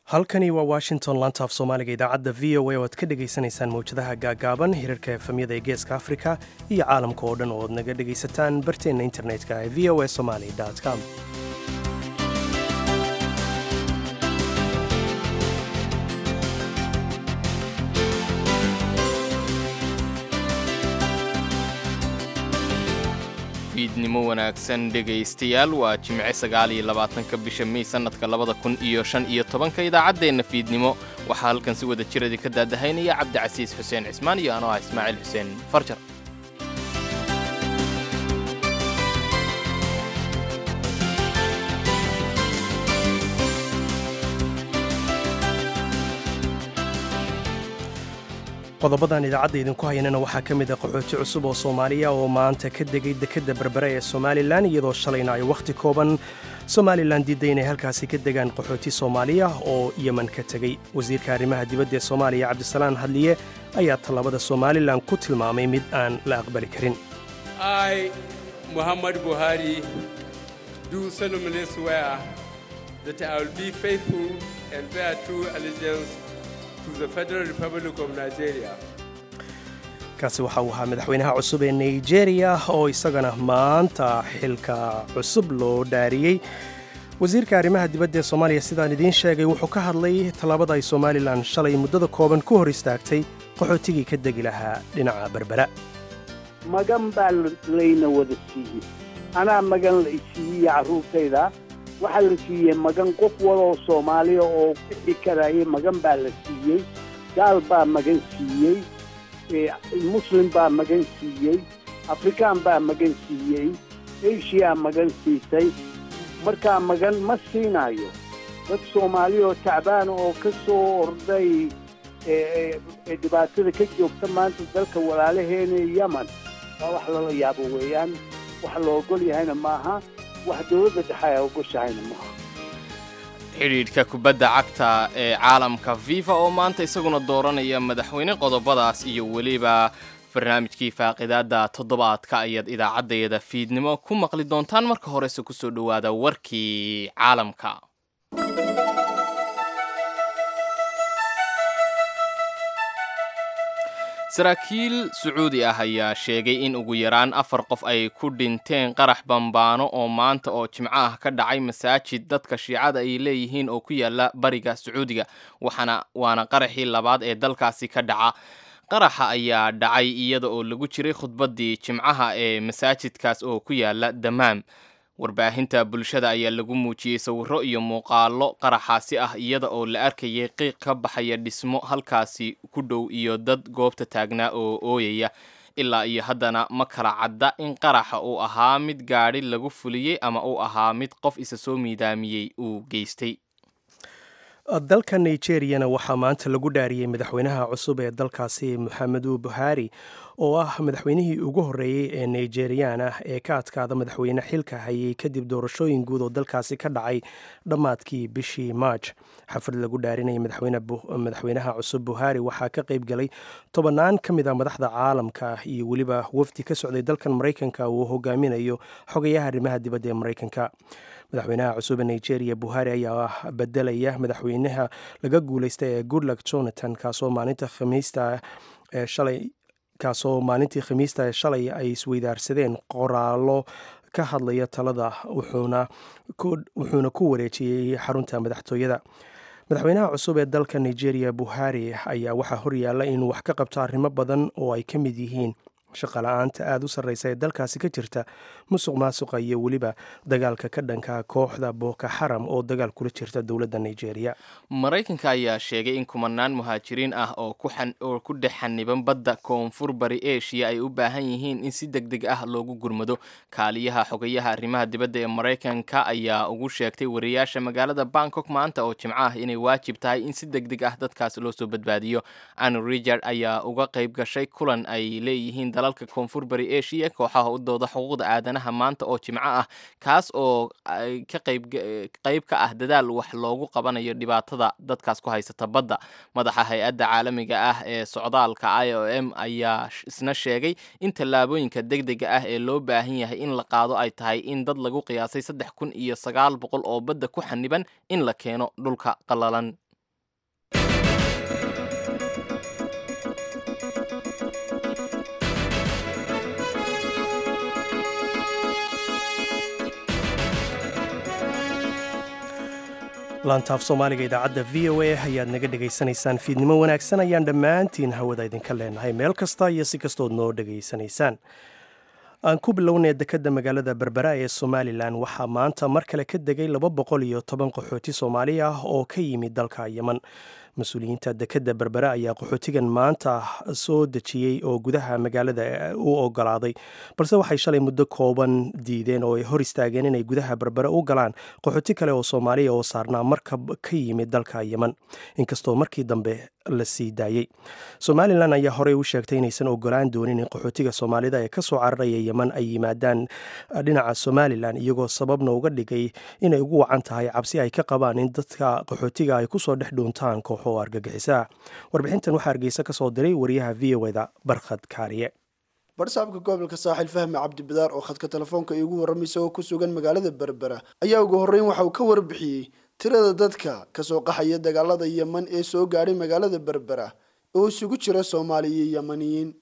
halkani waa washington laanta af soomaaliga idaacadda v o a oo aad ka dhagaysanaysaan mawjadaha gaagaaban hirarka efamyada ee geeska afrika iyo caalamka oo dhan oo aad naga dhagaysataan barteenna internetka ee v o a somali com fiidnimo wanaagsan dhegaystayaal waa jimce sagaal iyo labaatanka bisha mey sannadka labada kun iyo shan iyo tobanka idaacaddeenna fiidnimo waxaa halkan si wada jiradi ka daadahaynaya cabdicasiis xuseen cismaan iyo anoo ah ismaaciil xuseen farjar qodobadan idaacadda idinku hayanana waxaa ka mid a qaxooti cusub oo soomaaliya oo maanta ka degay dekedda berbere ee somalilan iyadoo shalayna ay wakhti kooban somalilan diidday inay halkaasi ka degaan qaxooti soomaaliya oo yemen ka tegey wasiirka arrimaha dibadda ee soomaaliya cabdisalaan hadliye ayaa tallaabada somalilan ku tilmaamay mid aan la aqbali karin I, Muhammad Buhari, do solemnly swear that I will be faithful and bear true allegiance to the Federal Republic of Nigeria. kaasi waxa uu ahaa madaxweynaha cusub ee nigeria oo isagana maanta xilka cusub loo dhaariyey wasiirka arrimaha dibadda ee soomaaliya sidaan idiin sheegay wuxuu ka hadlay tallaabada ay somalilan shalay muddada kooban ku hor istaagtay qaxootigii ka degi lahaa dhinaca berbera magan baa layna wada siiyey anaa magan la isiiyey carruurtayda waxaa la siiyey magan qof waloo soomaaliya oo bixi karaya magan baa la siiyey gaal baa magan siiyey muslim baa magan siiyey afrikaan baa magan siiyey eshiyaa magan siisay markaa magan ma siinayo dad soomaaliya oo tacbaan oo ka soo orday dhibaatada ka joogta maanta dalka walaalaheena yemen waa wax lala yaabo weeyaan wax la ogol yahayna maaha wax dowladda dhexe ay ogoshahayna maaha xidhiidhka kubadda cagta ee caalamka fifa oo maanta isaguna dooranaya madaxweyne qodobadaas iyo weliba barnaamijkii faaqidaadda toddobaadka ayaad idaacaddayada fiidnimo ku maqli doontaan marka horese kusoo dhowaada warkii caalamka saraakiil sacuudi ah ayaa sheegay in ugu yaraan afar qof ay ku dhinteen qarax bambaano oo maanta oo jimco ah ka dhacay masaajid dadka shiicada ay leeyihiin oo ku yaala bariga sacuudiga waxaana waana qaraxii labaad ee dalkaasi ka dhaca qaraxa ayaa dhacay iyada oo lagu jiray khudbaddii jimcaha ee masaajidkaas oo ku yaala damaam warbaahinta bulshada ayaa lagu muujiyey sawirro iyo muuqaallo qaraxaasi ah iyada oo la arkayay qiiq ka baxaya dhismo halkaasi ku dhow iyo dad goobta taagnaa oo ooyaya ilaa iyo haddana ma kala cadda in qaraxa uu ahaa mid gaadhi lagu fuliyey ama uu ahaa mid qof isa soo miidaamiyey uu geystay dalka nigeriyana waxaa maanta lagu dhaariyey madaxweynaha cusub ee dalkaasi moxamedu buhari oo ah madaxweynihii ugu horreeyey ee nigeriyaan ah ee ka adkaada madaxweyne xilka hayay kadib doorashooyin guud oo dalkaasi ka dhacay dhammaadkii bishii march xaflad lagu dhaarinayay madaxweynaha cusub buhari waxaa ka qayb galay tobannaan ka mid a madaxda caalamka iyo weliba wafdi ka socday dalkan maraykanka uu hogaaminayo xogayaha arrimaha dibadda ee maraykanka madaxweynaha cusub ee nigeria buhari ayaa bedelaya madaxweynaha laga guuleystay ee goodluck jonathan kaasoo maalinta khamiista ee shalay kaasoo maalintii khamiista ee shalay ay isweydaarsadeen qoraallo ka hadlaya talada wuxuuna ku wareejiyey xarunta madaxtooyada madaxweynaha cusub ee dalka nigeria buhari ayaa waxaa horyaalla inuu wax ka qabto arrimo badan oo ay ka mid yihiin shaqala-aanta aada u sarreysa ee dalkaasi ka jirta musuq maasuqa iyo weliba dagaalka ka dhanka kooxda booko xaram oo dagaal kula jirta dowladda nigeria maraykanka ayaa sheegay in kumanaan muhaajiriin ah oo ku dhex xaniban badda koonfur bari eshiya ay u baahan yihiin in si deg deg ah loogu gurmado kaaliyaha xogayaha arrimaha dibadda ee maraykanka ayaa ugu sheegtay wariyaasha magaalada bangkok maanta oo jimco ah inay waajib tahay in si deg deg ah dadkaas loo soo badbaadiyo ann richard ayaa uga qayb gashay kulan ay leeyihiin dalalka koonfur bari eshiya kooxaha u dooda xuquuqda aadanaha maanta oo jimco ah kaas oo ka qayb ka ah dadaal wax loogu qabanayo dhibaatada dadkaas ku haysata badda madaxa hay-adda caalamiga ah ee socdaalka i o m ayaa isna sheegay in tallaabooyinka deg dega ah ee loo baahan yahay in la qaado ay tahay in dad lagu qiyaasay saddex kun iyo sagaal boqol oo badda ku xaniban in la keeno dhulka qallalan laantaaf soomaaliga idaacadda v o a ayaad naga dhegaysanaysaan fiidnimo wanaagsan ayaan dhammaantiin hawada idinka leenahay meel kasta iyo si kastood noo dhegaysanaysaan aan ku bilownay dekedda magaalada berbera ee somalilan waxaa maanta mar kale ka degay laba boqol iyo toban qaxooti soomaali ah oo ka yimid dalka yeman mas-uuliyiinta dekedda berbere ayaa qaxootigan maanta soo dejiyey oo gudaha magaalada u ogolaaday balse waxay shalay muddo kooban diideen oo ay hor istaageen inay gudaha berbere u galaan qaxooti kale oo soomaaliya oo saarnaa markab ka yimid dalka yeman inkastoo markii dambe la sii daayey somalilan ayaa horey u sheegtay inaysan ogolaan doonin in qaxootiga soomaalida ee kasoo cararaya yeman ay yimaadaan dhinaca somalilan iyagoo sababna uga dhigay inay ugu wacan tahay cabsi ay ka qabaan in dadka qaxootiga ay kusoo dhex dhuuntaan kooxo oo argagixisaa warbixintan waxaa hargeysa ka soo diray wariyaha v o da barkhad kaariye barsaabka gobolka saaxil fahmi cabdibidaar oo khadka telefoonka iigu warramay oo ku sugan magaalada berbera ayaa ugu horreyn waxa uu ka warbixiyey tirada dadka kasoo qaxaya dagaalada yeman ee soo gaadhay magaalada berbera oo isugu jira soomaali iyo yemaniyiin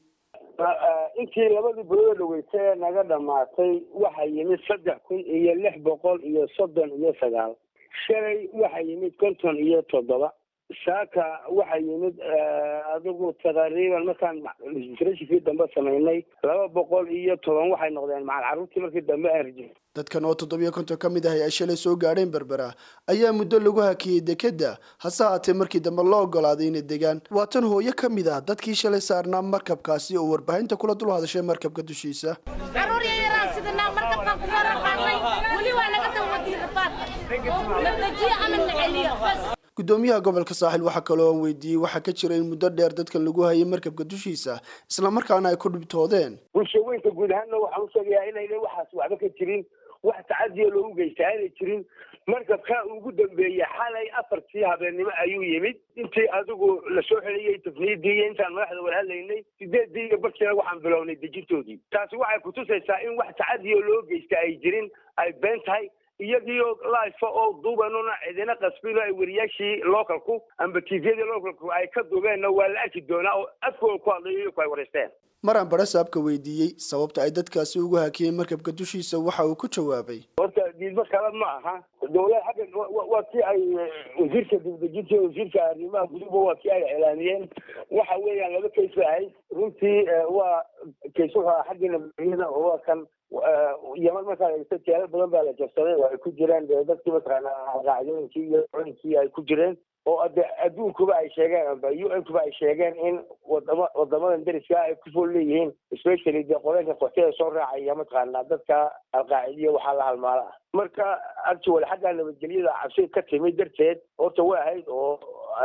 intii labadii bilood dhaweytay ee naga dhamaatay waxaa yimid saddex kun iyo lix boqol iyo soddon iyo sagaal shalay waxaa yimid konton iyo toddoba saaka waxaa yimid adigu taqriiban markaan rashikii dambe samaynay laba boqol iyo toban waxay noqdeen macal carruurtii markii dambe aan rajin dadkan oo toddobiyo konton ka mid ahay ay shalay soo gaadheen berbera ayaa muddo lagu hakiyey dekedda hase haatee markii dambe loo ogolaaday inay degaan waa tan hooyo ka mid ah dadkii shalay saarnaa markabkaasi oo warbaahinta kula dul hadashay markabka dushiisa caruur yaryaraan sidinaa markabkaan kusoo raqaaqnay weli waa naga dawadiin rafaadka na dejiyo ama na celiyo bas gudoomiyaha gobolka saaxil waxaa kaloo aan weydiiyey waxaa ka jira in muddo dheer dadkan lagu hayay markabka dushiisa islamarkaana ay ku dhibtoodeen bulshaweynka guud ahaanna waxaan usheegayaa inayna waxaas waxba ka jirin wax tacadiya loogu geysta aanay jirin markabkaa ugu dambeeyey xalay afartii habeennimo ayuu yimid intii adigu lasoo xeliyey tafniidii iyo intaan madaxda wada hadlaynay sideedii iyo barkiina waxaan bilownay dejintoodii taasi waxay kutusaysaa in wax tacadiya loo geysta ay jirin ay been tahay iyagiioo life oo duubanuna cidina qasbino ay wariyaashii localku amba tviyadii localku ay ka duubeenna waa la arki doonaa oo afkooda ku hadlayo iyaku ay wareysteen maraan barasaabka weydiiyey sababta ay dadkaasi ugu hakiyeen markabka dushiisa waxa uu ku jawaabay horta diidmo kale ma aha dowlad xagga waa kii ay wasiirka dibdejinta iyo wasiirka arrimaha guduba waa kii ay iclaamiyeen waxa weeyaan laba kays bay ahayd runtii waa kays wuxuu aha xaggii nabadgelyada oo waa kan yeman markaa eegto jeelal badan baa la jabsaday oo ay ku jireen dee dadkii mataqaana qaacdooyinkii iyo colinkii ay ku jireen oo de adduunkuba ay sheegeen amba u n kuba ay sheegeen in wadama wadamadan deriska ay ku fool leeyihiin especially dee qoleynka qoxyada soo raacaya mataqaana dadka alqaacidiya waxaa la halmaala ah marka actually xagga nabadgelyada cabsi ka timid darteed horta way ahayd oo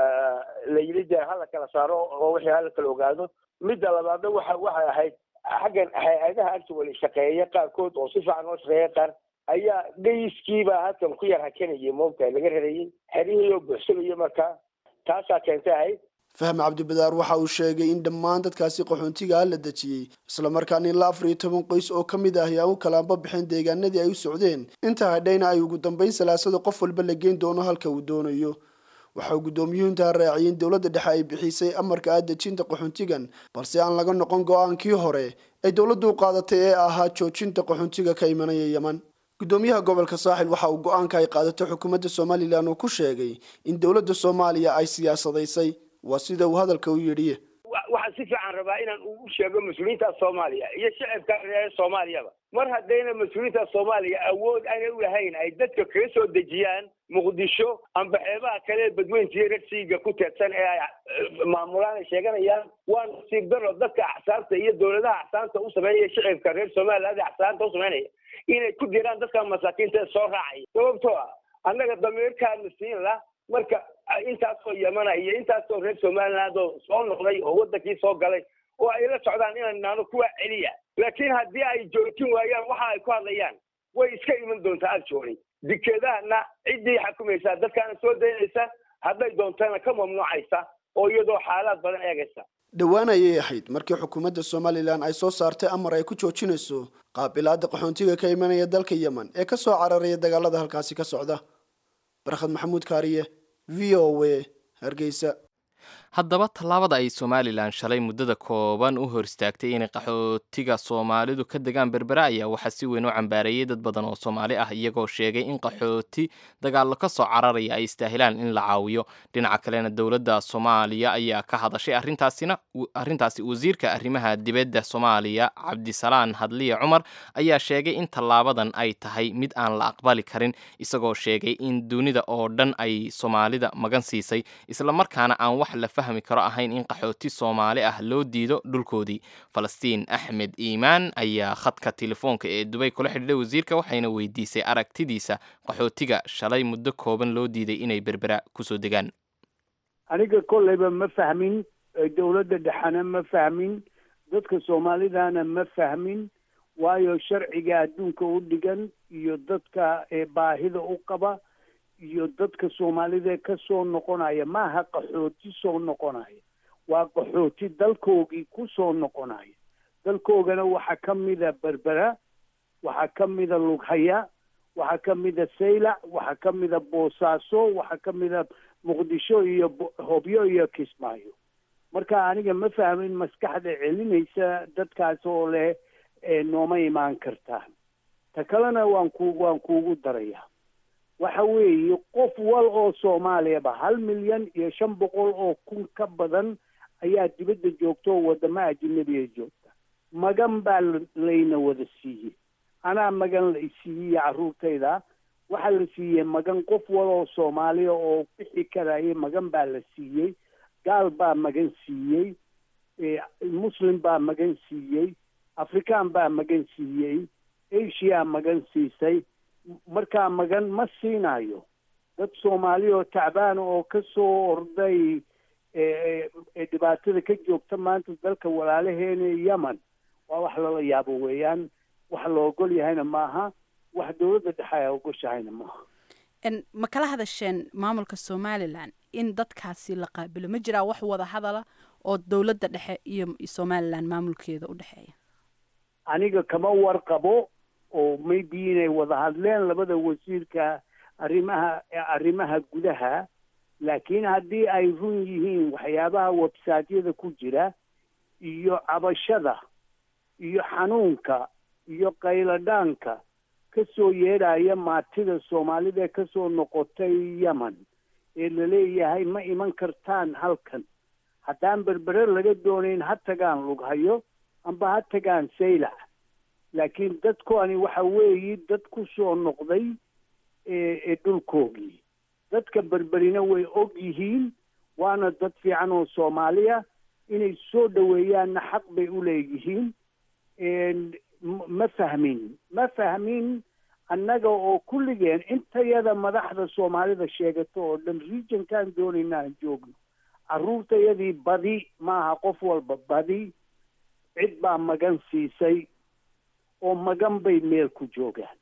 la yidhi dee hala kala saaro oo wixii hala kala ogaado midda labaadna waxa waxay ahayd xaggan hay-adaha actually shaqeeya qaarkood oo si fiican oo shaqeeya qaar ayaa dhayskiibaa halkan ku yar hakanayay moogtahay laga rarayay xerihii oo buuxsanayo markaa taasaa keentay ahayd fahmi cabdibadaar waxa uu sheegay in dhammaan dadkaasi qaxoontigaa la dejiyey islamarkaana ilaa afar iyo toban qoys oo ka mid ah ayaa u kalaanba bixeen deegaanadii ay u socdeen inta hadhayna ay ugu dambeyn salaasada qof walba la geyn doono halka uu doonayo waxa uu guddoomiyuhu intaa raaciyay in dowladda dhexe ay bixisay amarka ah dejinta qaxoontigan balse aan laga noqon go-aankii hore ay dowladdu u qaadatay ee ahaa joojinta qaxoontiga ka imanaya yeman gudoomiyaha gobolka saaxil waxa uu go-aanka ay qaadatay xukuumadda somalilan uu ku sheegay in dowladda soomaaliya ay siyaasadaysay waa sida uu hadalka u yidhi waxaan si fiican rabaa inaan u sheego mas-uuliyiinta soomaaliya iyo shicibka reer soomaaliyaba mar haddayna mas-uuliyiinta soomaaliya awood aanay u lahayn ay dadka kaga soo dejiyaan muqdisho amba xeebaha kale badweyntiiyo ragsiiga ku teedsan ee ay maamulaan ay sheeganayaan waa nasiib daro dadka axsaabta iyo dowladaha axsaabta u sameynaya shicibka reer somaliland ee axsaabta u sameynaya inay ku diraan dadka masaakiinta ee soo raacaya sababtoo ah annaga damiirkaana siin la marka intaasoo yamana iyo intaasoo reer somaliland oo soo noqday oo wadankii soo galay oo ay la socdaan inaan naano kuwa celiya laakiin haddii ay joojin waayaan waxa ay ku hadlayaan way iska iman doontaa actually dikeedahana ciddii xakumaysaa dadkaana soo daynaysa hadday doontana ka mamnuucaysa oo iyadoo xaalaad badan eegaysa dhowaan ayay ahayd markii xukuumadda somalilan ay soo saartay amar ay ku joojinayso qaabilaada qaxoontiga ka imanaya dalka yemen ee ka soo cararaya dagaalada halkaasi ka socda barkhad maxamuud kaariye v o a hargeysa haddaba tallaabada ay somalilan shalay muddada kooban u hor istaagtay inay qaxootiga soomaalidu ka degaan berbera ayaa waxaa si weyn u cambaareeyey dad badan oo soomaali ah iyagoo sheegay in qaxooti dagaallo ka soo cararaya ay istaahilaan in la caawiyo dhinaca kalena dowladda soomaaliya ayaa ka hadashay arrintaasina arrintaasi wasiirka arrimaha dibadda soomaaliya cabdisalaan hadliye cumar ayaa sheegay in tallaabadan ay tahay mid aan la aqbali karin isagoo sheegay in dunida oo dhan ay soomaalida magan siisay islamarkaana aan wax la fahmi karo ahayn in qaxooti soomaali ah loo diido dhulkoodii falastiin axmed iimaan ayaa khadka telefoonka ee dubay kula xidhiidhay wasiirka waxayna weydiisay aragtidiisa qaxootiga shalay muddo kooban loo diiday inay berbera kusoo degaan aniga kolleyba ma fahmin dowladda dhexena ma fahmin dadka soomaalidana ma fahmin waayo sharciga adduunka u dhigan iyo dadka baahida u qaba iyo dadka soomaalida ka soo noqonaya maaha qaxooti soo noqonaya waa qaxooti dalkoogii ku soo noqonaya dalkoogana waxaa ka mida berbera waxaa ka mida lughaya waxaa ka mida saylac waxaa ka mida boosaaso waxaa ka mida muqdisho iyo hobyo iyo kismaayo marka aniga ma fahmin maskaxda celinaysa dadkaas oo leh nooma imaan kartaan ta kalena waan ku waan kuugu darayaa waxa weeye qof wal oo soomaaliyaba hal milyan iyo shan boqol oo kun ka badan ayaa dibadda joogta oo waddamo ajinabiga joogta magan baa layna wada siiyey anaa magan la isiiyey carruurtayda waxaa la siiyey magan qof wal oo soomaaliya oo bixi karaya magan baa la siiyey gaal baa magan siiyey muslim baa magan siiyey afrikaan baa magan siiyey asia magan siisay markaa magan ma siinayo dad soomaaliya oo tacbaan oo ka soo orday dhibaatada ka joogta maanta dalka walaalaheena yemen waa wax lala yaabo weeyaan wax la ogol yahayna maaha wax dowladda dhexe ay ogoshahayna maaha ma kala hadasheen maamulka somalilan in dadkaasi la qaabilo ma jiraa wax wada hadala oo dowladda dhexe iyo somalilan maamulkeeda u dhexeeya aniga kama warqabo oo maybe inay wada hadleen labada wasiirka arrimaha arrimaha gudaha laakiin haddii ay run yihiin waxyaabaha websiteyada ku jira iyo cabashada iyo xanuunka iyo qayladhaanka ka soo yeedhaya maatida soomaalida ka soo noqotay yemen ee laleeyahay ma iman kartaan halkan haddaan berbere laga doonayn ha tagaan lughayo amba ha tagaan saylac laakiin dadkoani waxa weeyi dad ku soo noqday ee dhulkoogii dadka berberina way og yihiin waana dad fiican oo soomaaliya inay soo dhoweeyaanna xaq bay u leeyihiin ma fahmin ma fahmin annaga oo kulligeen intayada madaxda soomaalida sheegato oo dhan regionkan doonayna aan joogno carruurtayadii badi maaha qof walba badi cid baa magan siisay oo magan bay meel ku joogaan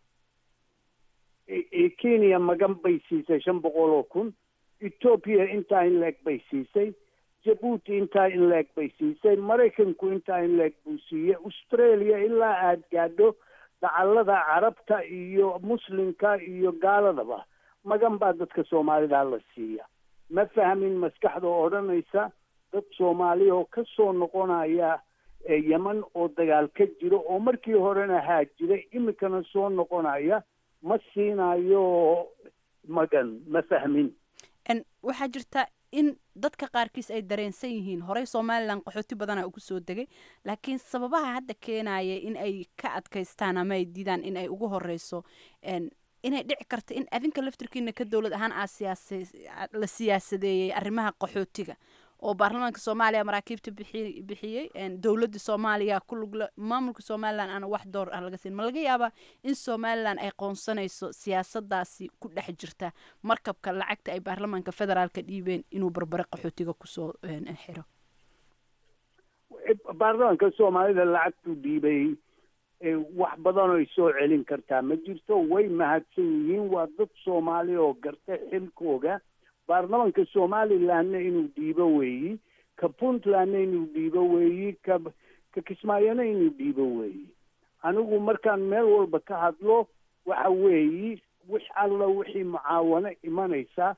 kenya magan bay siisay shan boqol oo kun ethoopia intaa in leeg bay siisay jabuuti intaa in leeg bay siisay maraykanku intaa in leeg buu siiyey australia ilaa aada gaadho dacallada carabta iyo muslimka iyo gaaladaba magan baa dadka soomaalida la siiya ma fahmin maskaxda odhanaysa dad soomaaliya oo ka soo noqonaya yeman oo dagaal ka jiro oo markii horena haajiray iminkana soo noqonaya ma siinayo magan ma fahmin waxaa jirta in dadka qaarkiis ay dareensan yihiin horey somalilan qaxooti badana ugu soo degay laakiin sababaha hadda keenaya in ay ka adkaystaan ama ay diidaan in ay ugu horeyso inay dhici karta in adinka laftirkiina ka dowlad ahaan aa siyaasa la siyaasadeeyey arrimaha qaxootiga oo baarlamaanka soomaaliya maraakiibta bixi bixiyey dowladda soomaaliya ku lugla maamulka somalilan aana wax door ah laga siin ma laga yaabaa in somalilan ay qoonsanayso siyaasadaasi ku dhex jirta markabka lacagta ay baarlamaanka federaalka dhiibeen inuu barbare qaxootiga kusoo xiro baarlamaanka soomaalida lacagtuu dhiibay wax badan oy soo celin kartaa ma jirto way mahadsan yihiin waa dad soomaali oo garta xilkooga baarlamanka somalilandna inuu dhiibo weeyi ka puntlandna inuu dhiibo weeyi ka ka kismaayona inuu dhiibo weeyi anigu markaan meel walba ka hadlo waxa weeyi wix alla wixii mucaawano imanaysa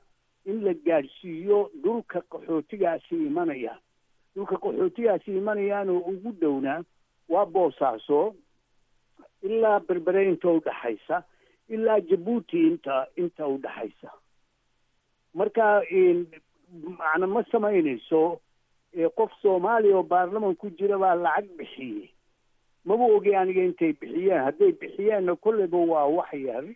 in la gaadhsiiyo dhulka qaxootigaasi imanaya dhulka qaxootigaasi imanayaanoo ugu dhownaa waa boosaaso ilaa berbere inta udhaxaysa ilaa jabuuti inta inta udhaxaysa marka macna ma samaynayso qof soomaaliya oo baarlaman ku jira baa lacag bixiyey maba ogi aniga intay bixiyeen hadday bixiyeenna kolleyba waa wax yar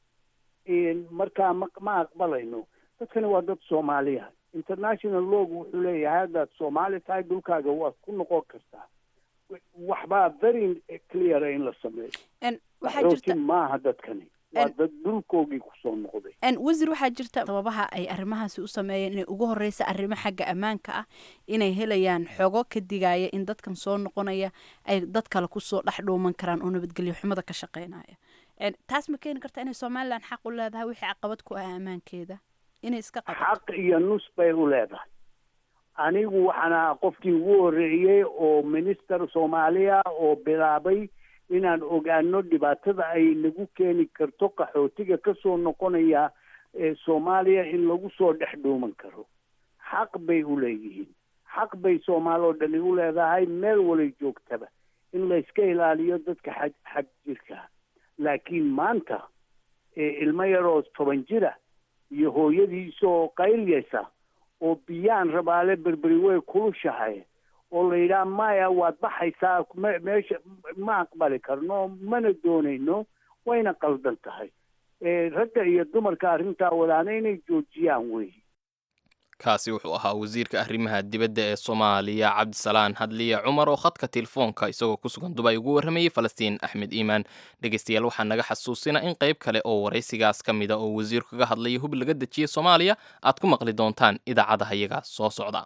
markaa ma ma aqbalayno dadkani waa dad soomaaliya international log wuxuu leeyahay haddaad soomaali tahay dhulkaaga waad ku noqon kartaa waxbaa very cleara in la sameeyo waxaa jirta maaha dadkani waa dad dhulkoogii kusoo noqday wasiir waxaa jirta sababaha ay arrimahaasi u sameeyeen inay ugu horeysa arrimo xagga ammaanka ah inay helayaan xogo ka digaya in dadkan soo noqonaya ay dad kale kusoo dhex dhuuman karaan oo nabadgelyo xumada ka shaqeynaya taas ma keeni karta inay somalilan xaq u leedahay wixii caqabad ku ah ammaankeeda inay iska qabato xaq iyo nus bay u leedahay anigu waxaan ahaa qofkii ugu horreeyey oo minister soomaaliya oo bilaabay inaan ogaano dhibaatada ay nagu keeni karto qaxootiga kasoo noqonaya soomaaliya in lagu soo dhex dhuuman karo xaq bay u leeyihiin xaq bay soomaali oo dhani u leedahay meel walay joogtaba in layska ilaaliyo dadka xag xag jirka laakiin maanta ilmo yaroo toban jira iyo hooyadiisoo qaylyaysa oo biyaan rabaale berberi way kulushahay oo la yidhaha maya waad baxaysaa meesha ma aqbali karno mana doonayno wayna qaldan tahay ragga iyo dumarka arrintaa wadaana inay joojiyaan wey kaasi wuxuu ahaa wasiirka arrimaha dibadda ee soomaaliya cabdisalaan hadliya cumar oo khadka telefoonka isagoo ku sugan dubay ugu warramayey falastiin axmed iimaan dhegeystayaal waxaa naga xasuusina in qayb kale oo waraysigaas ka mida oo wasiirku kaga hadlaya hub laga dejiyey soomaaliya aad ku maqli doontaan idaacadaha iyaga soo socda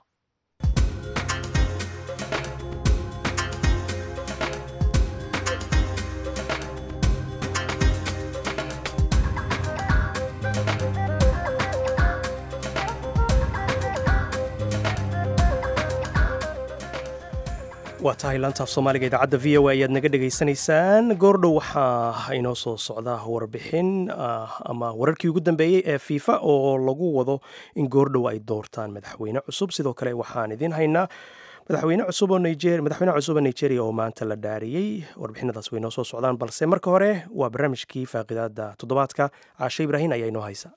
waa tahay laantaaf soomaaliga idaacadda v o a ayaad naga dhegaysanaysaan goordhow waxaa inoo soo socda warbixin ama wararkii ugu dambeeyey ee fiifa oo lagu wado in goordhow ay doortaan madaxweyne cusub sidoo kale waxaan idiin haynaa madaxweyne cusub oo niger madaxweyne cusub oo nigeria oo maanta la dhaariyey warbixinadaas way noo soo socdaan balse marka hore waa barnaamijkii faaqidaada toddobaadka caashe ibraahin ayaa inoo haysa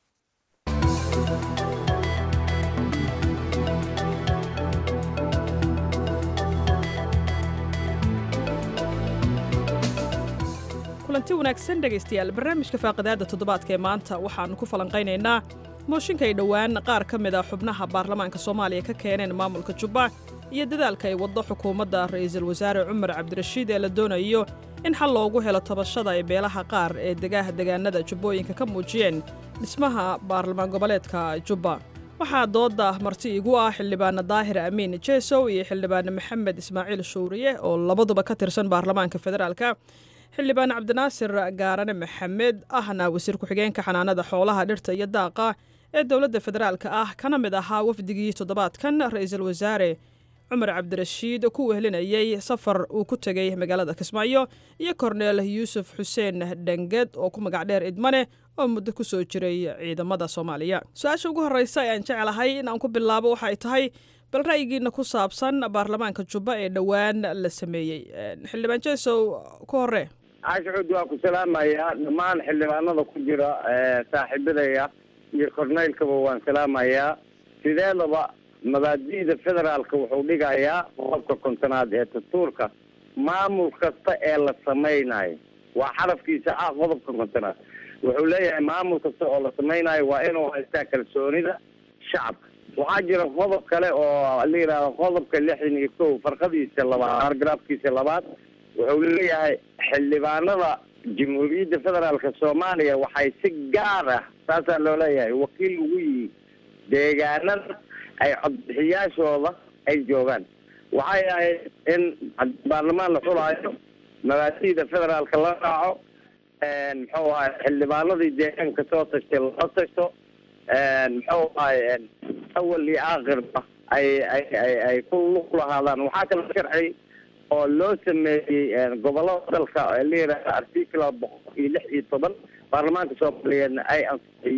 kulanti wanaagsan dhegaystayaal barnaamijka faaqidaadda toddobaadka ee maanta waxaannu ku falanqaynaynaa mooshinka ay dhowaan qaar ka mid a xubnaha baarlamaanka soomaaliya ka keeneen maamulka jubba iyo dadaalka ay waddo xukuumadda ra'iisul wasaare cumar cabdirashiid ee la doonayo in xal loogu helo tabashada ay beelaha qaar ee degaha degaanada jubbooyinka ka muujiyeen dhismaha baarlamaan goboleedka jubba waxaa doodda marti igu ah xildhibaana daahir amiin jeesow iyo xildhibaane maxamed ismaaciil shuuriye oo labaduba ka tirsan baarlamaanka federaalka xildhibaan cabdinaasir gaarane maxamed ahna wasiir ku-xigeenka xanaanada xoolaha dhirta iyo daaqa ee dowladda federaalka ah kana mid ahaa wafdigii toddobaadkan ra'iisul wasaare cumar cabdirashiid ku wehlinayey safar uu ku tegey magaalada kismaayo iyo korneel yuusuf xuseen dhanged oo ku magac dheer idmane oo muddo ku soo jiray ciidamada soomaaliya su-aasha ugu horreysa ee aan jeclahay in aan ku bilaabo waxa ay tahay bal ra'yigiina ku saabsan baarlamaanka jubba ee dhowaan la sameeyey xildhibaan jesow ku hore caashucuud waa ku salaamayaa dhammaan xildhibaanada ku jira saaxiibadaya iyo korneylkaba waan salaamayaa sideedaba mabaadi'da federaalka wuxuu dhigayaa qodobka kontonaad ee dastuurka maamul kasta ee la samaynayo waa xarafkiisa ah qodobka kontonaad wuxuu leeyahay maamul kasta oo la samaynayo waa inuu haystaa kalsoonida shacabka waxaa jira qodob kale oo la yidhaahdo qodobka lixdan iyo kow farqadiisa labaad baargaraafkiisa labaad wuxuu leeyahay xildhibaanada jamhuuriyadda federaalka soomaaliya waxay si gaar ah saasaa loo leeyahay wakiil ugu yihi deegaanada ay codbixiyaashooda ay joogaan waxay ahayd in baarlamaan la xulaayo mabaadi'da federaalka la raaco muxuu ahay xildhibaanadii deegaanka soo tashtay loo tashto muxuu ahay awal iyo aakhirba ay ay ay ay ku lug lahaadaan waxaa kala sharci oo loo sameeyey gobolada dalka la yidhahda artikla boqol iyo lix iyo toban baarlamaanka soomaaliyeedna ay ansixiyeen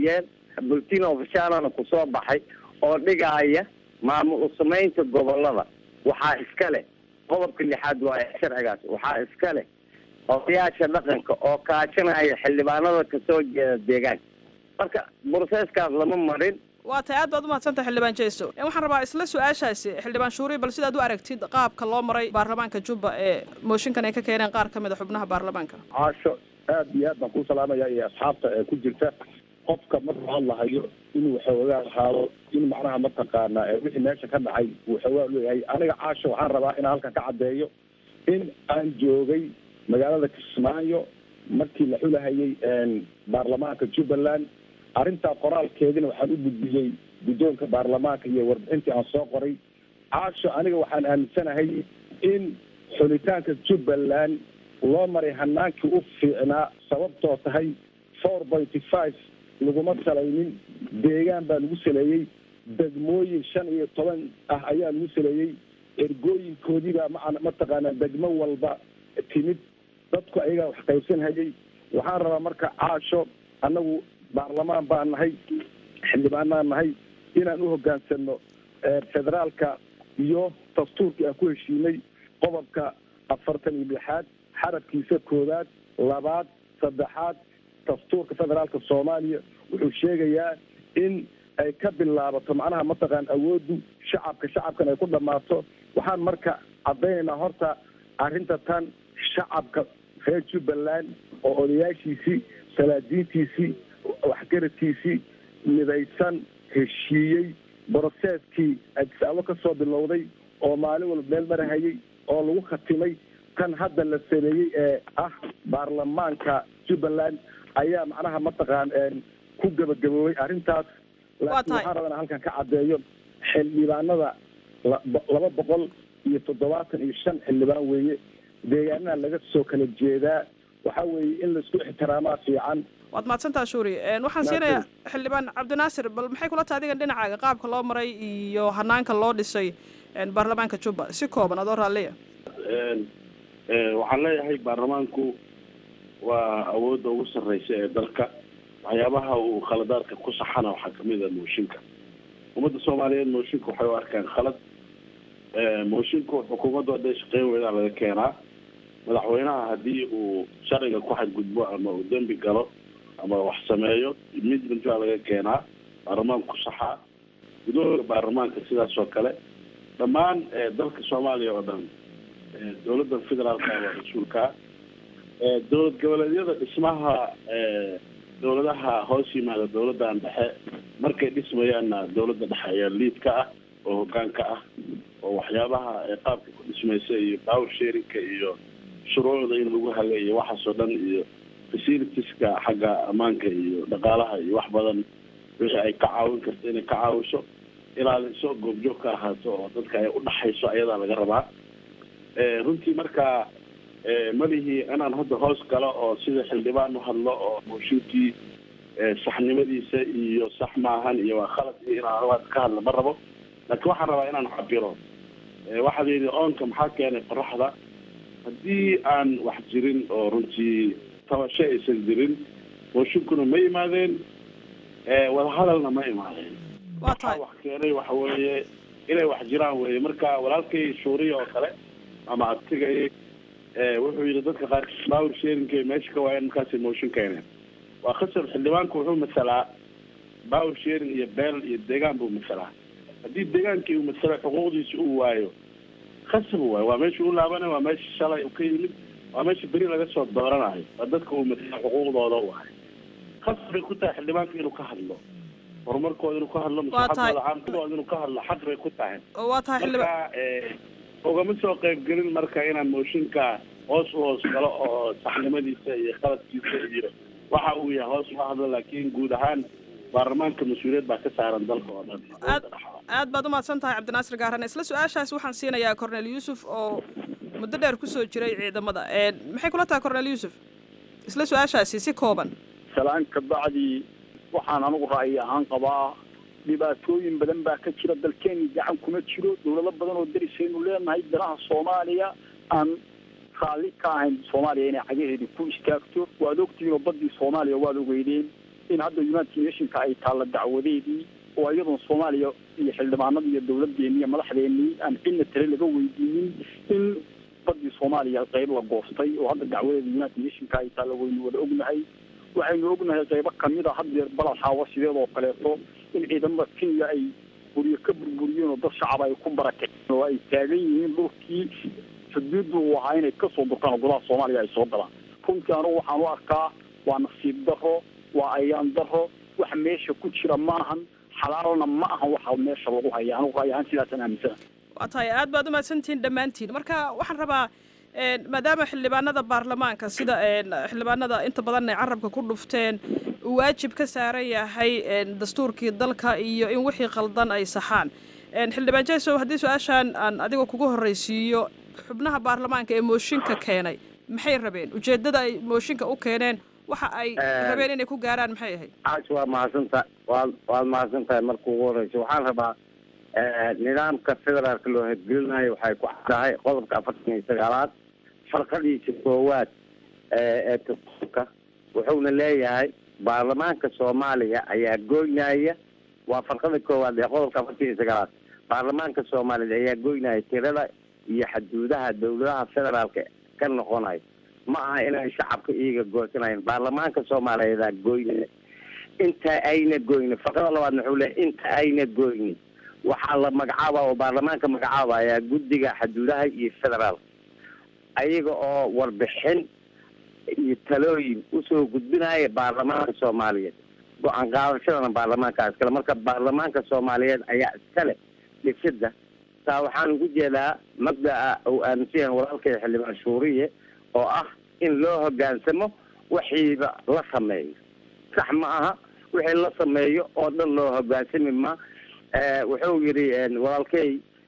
bulletin ofishalana kusoo baxay oo dhigaaya maamul usamaynta gobolada waxaa iska leh qodobka lixaad waa sharcigaas waxaa iska leh odayaasha dhaqanka oo kaashanaya xildhibaanada kasoo jeeda deegaanka marka broseskaas lama marin waa tahay aad baad umahadsantahay xildhibaan jeeso waxaan rabaa isla su-aashaasi xildhibaan shuuri bal sidaad u aragtid qaabka loo maray baarlamaanka jubba ee mooshinkan ay ka keeneen qaar ka mid a xubnaha baarlamaanka caasho aad iyo aad baan kuu salaamaya iyo asxaabta ee ku jirta qofka markuu hadlahayo inuu xoogaa ahaado in macnaha mataqaanaa ee wixii meesha ka dhacay uu xoogaa leeyahay aniga caasho waxaan rabaa inaan halkan ka caddeeyo in aan joogay magaalada kismaayo markii la xulahayay baarlamaanka jubbaland arrintaa qoraalkeedina waxaan u gudbiyey guddoonka baarlamaanka iyo warbixintii aan soo qoray caasho aniga waxaan aaminsanahay in xulitaanka jubbaland loo maray hanaankii u fiicnaa sababtoo tahay four pointy five laguma salaynin deegaan baa lagu saleeyey degmooyin shan iyo toban ah ayaa lagu saleeyey ergooyinkoodiibaa maa mataqaanaa degmo walba timid dadku ayagaa wax qaybsanhayay waxaan rabaa marka caasho annagu baarlamaan baan nahay xildhibaanaan nahay inaan u hogaansano federaalka iyo dastuurkii aan ku heshiinay qodobka afartan iyo lixaad xarabkiisa koowaad labaad saddexaad dastuurka federaalka soomaaliya wuxuu sheegayaa in ay ka bilaabato macnaha mataqaan awooddu shacabka shacabkan ay ku dhammaato waxaan marka caddaynaynaa horta arrinta tan shacabka reer jubbaland oo odayaashiisii salaadiintiisii waxgaradkiisii midaysan heshiiyey broseeskii adisaabo ka soo bilowday oo maalin walba meel marahayay oo lagu khatimay kan hadda la sameeyey ee ah baarlamaanka jubbaland ayaa macnaha mataqaan ku gabagaboobay arrintaas laakiin waxaan rabaa inaan halkan ka caddeeyo xildhibaanada laba boqol iyo toddobaatan iyo shan xildhibaan weeye deegaanaha laga soo kala jeedaa waxa weeye in laisku ixtiraamaa fiican waad mahadsantaa shuuri waxaan siinayaa xildhibaan cabdinaasir bal maxay kula tahay adigan dhinacaaga qaabka loo maray iyo hanaanka loo dhisay baarlamaanka jubba si kooban adoo raalliya waxaan leeyahay baarlamaanku waa awoodda ugu sarreysa ee dalka waxyaabaha uu khaladaadka ku saxana waxaa kamid a mooshinka ummadda soomaaliyeed mooshinka waxay u arkaan khalad moshinku xukuumaddu hadday shaqeyn weydaan laga keenaa madaxweynaha haddii uu sharciga ku xadgudbo ama uu dembi galo ama wax sameeyo midment baa laga keenaa baarlamaanku saxaa gudooda baarlamaanka sidaas oo kale dhammaan dalka soomaaliya oo dhan dowladda federaalka waa mas-uulkaa dowlad goboleedyada dhismaha dowladaha hoos yimaada dowladdan dhexe markay dhismayaanna dowladda dhexe ayaa liid ka ah oo hogaanka ah oo waxyaabaha qaabka ku dhismaysa iyo power sharinka iyo shuruucda in lagu haga iyo waxaasoo dhan iyo facilitieska xagga ammaanka iyo dhaqaalaha iyo wax badan wixii ay ka caawin karto inay ka caawiso ilaaliso goobjoog ka ahaato oo dadka ay udhaxayso ayadaa laga rabaa runtii marka malihii inaan hadda hoos galo oo sida xildhibaan u hadlo oo mooshinkii saxnimadiisa iyo sax maahan iyo waa khalad iyo inaan anugaas ka hadla ma rabo laakiin waxaan rabaa inaan cabiro waxaad yidhi oonka maxaa keenay qoraxda haddii aan wax jirin oo runtii tabasho aysan jirin mooshinkuna ma yimaadeen wadahadalna ma imaadeen waxaa wax keenay waxa weeye inay wax jiraan weye marka walaalkay shuuriya oo kale ama adtigay wuxuu yidhi dadka qaar power sharingkay meesha ka waayeen markaasay mooshin keeneen waa khasab xildhibaanku wuxuu masalaa power sharing iyo beel iyo deegaan buu masalaa haddii deegaankii uu masalo xuquuqdiisa uu waayo khasab waayo waa meesha u laabanay waa meesha shalay ka yimid waa meesha beri laga soo dooranayo waa dadka uu masalo xuquuqdooda u ahay khasab bay ku tahay xildhibaanka inuu ka hadlo horumarkooda inuu ka hadlo maslaxadooda caamkadooda inuu ka hadlo xaq bay ku tahay waa tahay marka ugama soo qaybgelin marka inaan mooshinka hoos u hoos galo oo saxnimadiisa iyo qaladkiisa iyo waxa uu yahay hoos uga hadlo laakiin guud ahaan baarlamaanka mas-uuliyad baa ka saaran dalka oo dhan aad aad baad umahadsan tahay cabdinaasir gaarane isla su-aashaas waxaan siinayaa cornel yuusuf oo muddo dheer kusoo jiray ciidamada maxay kula tahay cornel yuusuf isla su-aashaasi si kooban salaan ka bacdi waxaan anigu ra'yi ahaan qabaa dhibaatooyin badan baa ka jira dalkeeni gacan kuma jiro dowlado badan oo darisaynu leenahay danaha soomaaliya aan raalli ka ahayn soomaaliya inay cagaheedi ku istaagto waad ogtihiin oo baddii soomaaliya waad ogeydeen in hadda united nationka ay taalla dacwadeedii oo iyadoon soomaaliya iyo xildhibaanadii iyo dawladdeeni iyo madaxdeennii aan cidna tale laga weydiinin in badii soomaaliya qayb la goostay oo hadda dacwadeeda united nationka ay taalla waynu wada ognahay waxaynu ognahay qaybo kamid a haddeer balal xaawa sideedoo kaleeto in ciidamada kenya ay guryo ka burburiyeen oo dad shacab ay ku barakaceen oo ay taagan yihiin dhulkii xuduuddu uu ahaa inay kasoo durkaan oo gudaha soomaaliya ay soo galaan runtii anugu waxaan u arkaa waa nasiib daro waa ayaan daro wax meesha ku jira maahan xalaalna ma ahan waxa meesha lagu haya anugu ra'y ahaan sidaasaan aaminsana waa tahay aad baad u mahadsantihiin dhammaantiin marka waxaan rabaa maadaama xildhibaanada baarlamaanka sida xildhibaanada inta badan ay carabka ku dhufteen uu waajib ka saaran yahay dastuurkii dalka iyo in wixii qaldan ay saxaan xildhibaan jesow haddii su-aashaan aan adigoo kugu horreysiiyo xubnaha baarlamaanka ee mooshinka keenay maxay rabeen ujeeddada ay mooshinka u keeneen waxa ay rabeen inay ku gaaraan maxay ahayd caash waa mahadsantaha waad waad mahadsan tahay marka ugu horeysa waxaan rabaa nidaamka federaalka loo hirgelinayo waxay ku caddahay qodobka afartan iyo sagaalaad farqadiisa koowaad ee dastuurka wuxuuna leeyahay baarlamaanka soomaaliya ayaa goynaya waa farqada koowaad ee qodobka afartan iyo sagaalaad baarlamaanka soomaaliya ayaa goynaya tirada iyo xaduudaha dawladaha federaalka ka noqonayo ma aha inay shacabka iyaga goosanayan baarlamaanka soomaaliyeedaa goynaya inta ayna goynin farqada labaadna wuxuu leeyahy inta ayna goynin waxaa la magacaaba oo baarlamaanka magacaabaya guddiga xaduudaha iyo federaalka ayaga oo warbixin iyo talooyin usoo gudbinaya baarlamaanka soomaaliyeed go-aan qaadashadana baarlamaanka iskale marka baarlamaanka soomaaliyeed ayaa iskale dhisida taa waxaan ugu jeedaa mabdaa uu aaminsan yahay walaalkay xildhibaan shuuriye oo ah in loo hogaansamo wixiiba la sameeyo sax ma aha wixii la sameeyo oo dhan loo hogaansami ma wuxuu yidhi walaalkey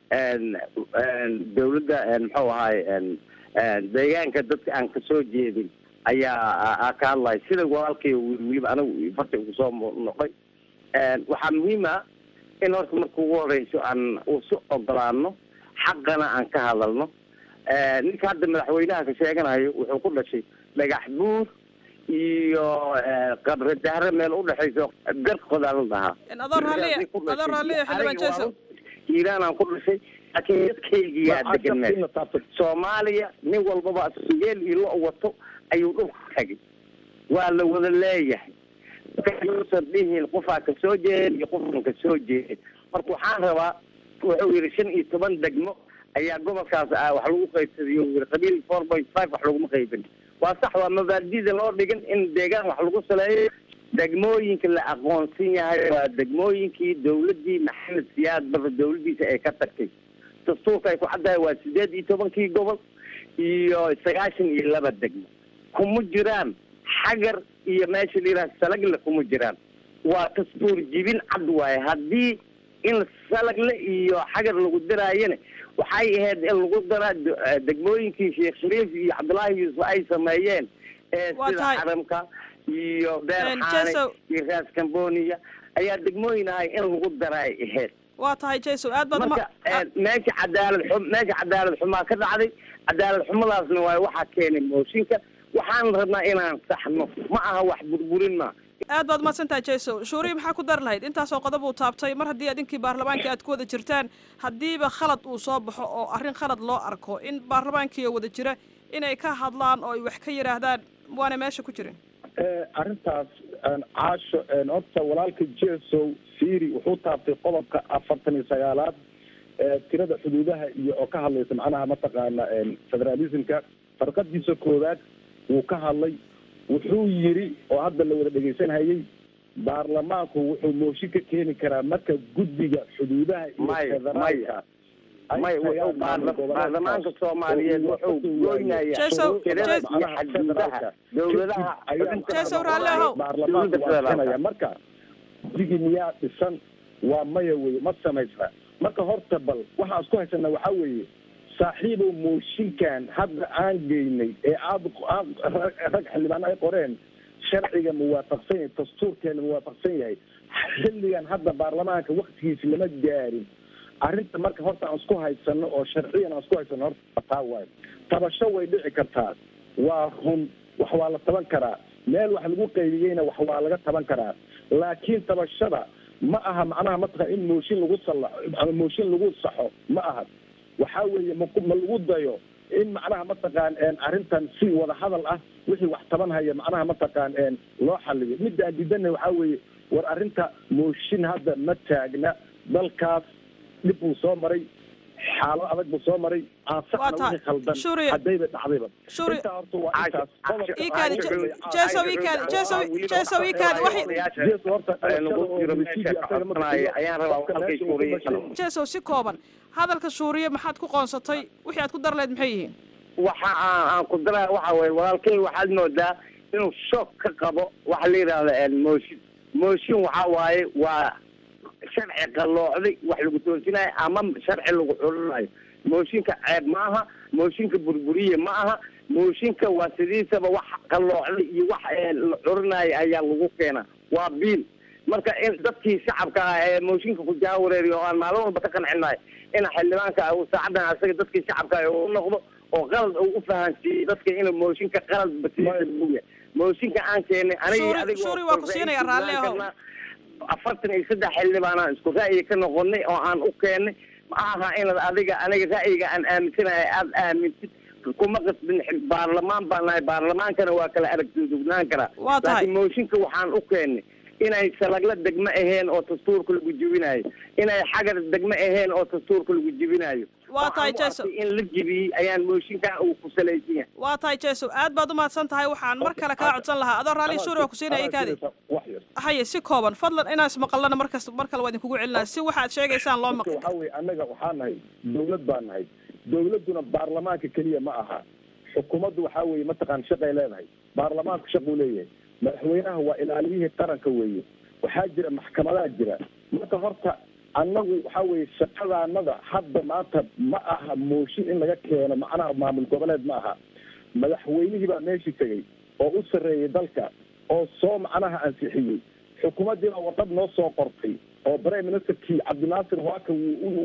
dawladda muxuu ahaay deegaanka dadka aan kasoo jeedin ayaa ka hadlaya sida walaalkay weliba anigu farta kusoo noqday waxaa muhiim ah in horta marka ugu horeyso aan usu ogolaano xaqana aan ka hadalno ninka hadda madaxweynaha ka sheeganayo wuxuu ku dhashay dhagax buur iyo qabre dahre meel udhexayso garqodaa la dhahaa adoo raalliya adoo raalliya xildhibaan jesow iiraan aan ku dhashay laakiin dadkaygiyaa degan meel soomaaliya nin walbaba sugeel iyo lo wato ayuu dhulka tagay waa la wada leeyahay yuusan dhihin qofaa kasoo jeedin iyo qofan kasoo jeedin marka waxaan rabaa wuxuu yidhi shan iyo toban degmo ayaa gobolkaas ah wax lagu qaybsaday u yiri qabiil four point five wax laguma qaybin waa sax waa mabaadida loo dhigin in deegaan wax lagu saleeyo degmooyinka la aqoonsan yahay waa degmooyinkii dawladdii maxamed siyaad barre dawladdiisa ay ka tagtay dastuurka ay ku caddahay waa sideed iyo tobankii gobol iyo sagaashan iyo laba degmo kuma jiraan xagar iyo meesha la yidhaha salagle kuma jiraan waa dastuur jibin cad waaye haddii in salagle iyo xagar lagu daraayana waxay ahayd in lagu daraa degmooyinkii sheekh shariif iyo cabdullaahi yuusuf ay sameeyeen ee sida xaramka iyo beer xaane iyo raas cambonia ayaa degmooyin ahay in lagu daraa ay ahayd waa tahay jesow aad baad marka meesha cadaalad xum meesha cadaalad xumaa ka dhacday cadaalad xumadaasna waay waxaa keenay mooshinka waxaan rabnaa inaan saxno ma aha wax burburin ma aad baad umahadsan tahay jesow shuuriya maxaa ku dar lahayd intaasoo qodob uu taabtay mar haddii idinkii baarlamaankii aad ku wada jirtaan haddiiba khalad uu soo baxo oo arrin khalad loo arko in baarlamaankii wada jira inay ka hadlaan oo ay wax ka yidhaahdaan waana meesha ku jirin arrintaas caasho horta walaalka jesow siri wuxuu taabtay qodobka afartan iyo sagaalaad tirada xuduudaha iyo oo ka hadlaysa macnaha mataqaana federalismka farqadiisa koowaad wuu ka hadlay wuxuu yiri oo hadda la wada dhegaysanhayay baarlamaanku wuxuu mooshin ka keeni karaa marka guddiga xuduudaha iyo federaalka may wuxuu baarlamaanka soomaaliyeed wuxuu goynaya tirada iyo xaduudaha dawladaha baarlamaanku waa sanaya marka guddigii miyaa dhisan waa maya weye ma samaysna marka horta bal waxaan isku haysana waxaa weeye saaxiibow mooshinkan hadda aan geynay ee aad rag xildhibaano ay qoreen sharciga muwaafaqsan yahay dastuurkeena muwaafaqsan yahay xilligan hadda baarlamaanka waktigiisi lama gaarin arrinta marka horta aan isku haysano oo sharciyan aan isku haysano horta taa waayo tabasho way dhici kartaa waa run wax waa la taban karaa meel wax lagu qaybiyeyna wax waa laga taban karaa laakiin tabashada ma aha macnaha mataqan in mooshin lagu salla ama mooshin lagu saxo ma aha waxaa weeye ma ma lagu dayo in macnaha mataqaan arrintan si wada hadal ah wixii wax taban haya macnaha mataqaan loo xaliyo midda aan diidana waxaa weeye war arrinta mooshin hadda ma taagna dalkaas dhib buu soo maray xaalo adag buu soo maray aansaxna wixii khaldan haddayba dhacdayba intaa horta waa intaas jesow si kooban hadalka shuuriye maxaad ku qoonsatay wixii aad ku dar leed maxay yihiin waxa aan aan ku daraa waxa weye walaalkay waxaad moodaa inuu shoog ka qabo waxa la yidhahda mooshin mooshin waxa waaye waa sharci qalloocday wax lagu toosinayo ama sharci lagu xulinayo mooshinka ceeb ma aha mooshinka burburiye ma aha mooshinka waa sidiisaba wax qalloocday iyo wax la curinayo ayaa lagu keena waa biil marka in dadkii shacabka ah ee mooshinka ku jaawareeriyo oo aan maalin walba ka qancinayo in xildhibaanka uu saacadan asaga dadkii shacabka ah u noqdo oo qalad uu u fahansiiyo dadka inuu mooshinka qalad basiisa buuya mooshinka aan keenay aniga shuri waa ku siinaya raalli ahow afartan iyo saddex xildhibaanaan isku ra'yi ka noqonay oo aan u keenay ma aha inaad adiga aniga ra'yiga aan aaminsanahay aada aamintid kuma qasbin baarlamaan baan nahay baarlamaankana waa kala aragtidugnaan karaa Waa tahay. laakiin mooshinka waxaan u keenay inay salagla degmo aheen oo dastuurka lagu jibinayo inay xagar degmo aheen oo dastuurka lagu jibinayo Waa tahay, Waxaan u Jason. arkay in la jibiyey ayaan mooshinkan uu ku salaysan yahay waa tahay jesow aad baad u mahadsan tahay waxaan mar kale kaa codsan lahaa adoo raalli shuri waa ku siinaya kaadi haye si kooban fadlan inaan ismaqalana markas mar kale waa idinkugu celinaa si waxaad sheegaysaan loo maqlo waxaa weye annaga waxaa nahay dawlad baa nahay dawladduna baarlamaanka keliya ma aha xukuumaddu waxaa weeye mataqaan shaqay leedahay baarlamaanku shaquu leeyahay madaxweynaha waa ilaaliyihii qaranka weeye waxaa jira maxkamadaha jira marka horta annagu waxaa weeye shaqadaanada hadda maanta ma aha mooshin in laga keeno macnaha maamul goboleed ma aha madaxweynihii baa meeshii tegey oo u sarreeyey dalka oo soo macnaha ansixiyey xukuumaddiina warqad noo soo qortay oo prime ministerkii cabdinaasir waaka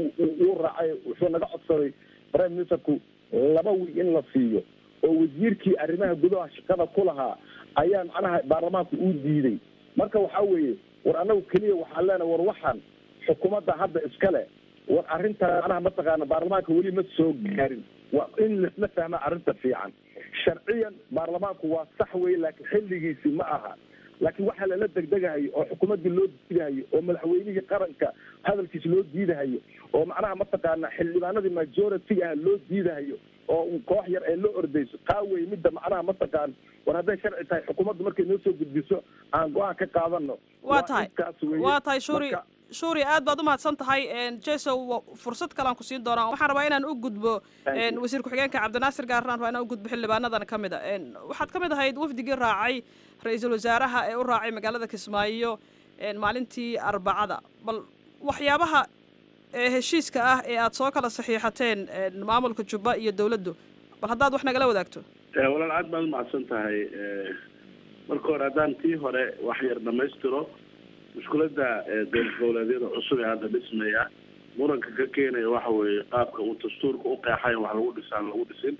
uu raacay wuxuu naga codsaday prime ministerku laba wiig in la siiyo oo wasiirkii arrimaha gudaha shaqada ku lahaa ayaa macnaha baarlamaanku uu diiday marka waxaa weeye war annagu keliya waxaan leenahay war waxaan xukuumadda hadda iskale war arrintan macnaha mataqaana baarlamaanka weli ma soo gaarin waa in laisla fahma arrinta fiican sharciyan baarlamaanku waa sax weye laakiin xilligiisi ma aha laakiin waxaa lala degdegahayo oo xukuumaddii loo diidahayo oo madaxweynihii qaranka hadalkiisa loo diidahayo oo macnaha mataqaana xildhibaanadii majority ah loo diidahayo oo un koox yar ee loo ordayso qaawey midda macnaha mataqaan war hadday sharci tahay xukuumaddu markay noo soo gudbiso aan go-aan ka qaadano waa tahay intaas weeye. waa tahay shuri Marka- shuri aad baad u mahadsan tahay jesow wa- fursad kalean ku siin doonaa waxaan rabaa inaan u gudbo Thank you. een, wasiir ku-xigeenka cabdinaasir gaarnaan rabaa inaan u gudbo xildhibaanadan ka mid a een, waxaad ka mid ahayd wafdigii raacay ra-iisul wasaaraha ee u raacay magaalada kismaayo een, maalintii arbacada bal waxyaabaha ee heshiiska ah ee aad soo kala saxiixateen een, maamulka jubba iyo dowladdu bal haddaad wax nagala wadaagto Eh, walaal aad baad umahadsan tahay Eh, marka hore haddaan tii hore wax yar dhamaystiro mushkiladda eh, dowlad goboleedyada cusub ee hadda dhismaya muranka ka keenaya waxa weeye qaabka uu dastuurka u qeexay in wax lagu dhisaan lagu dhisin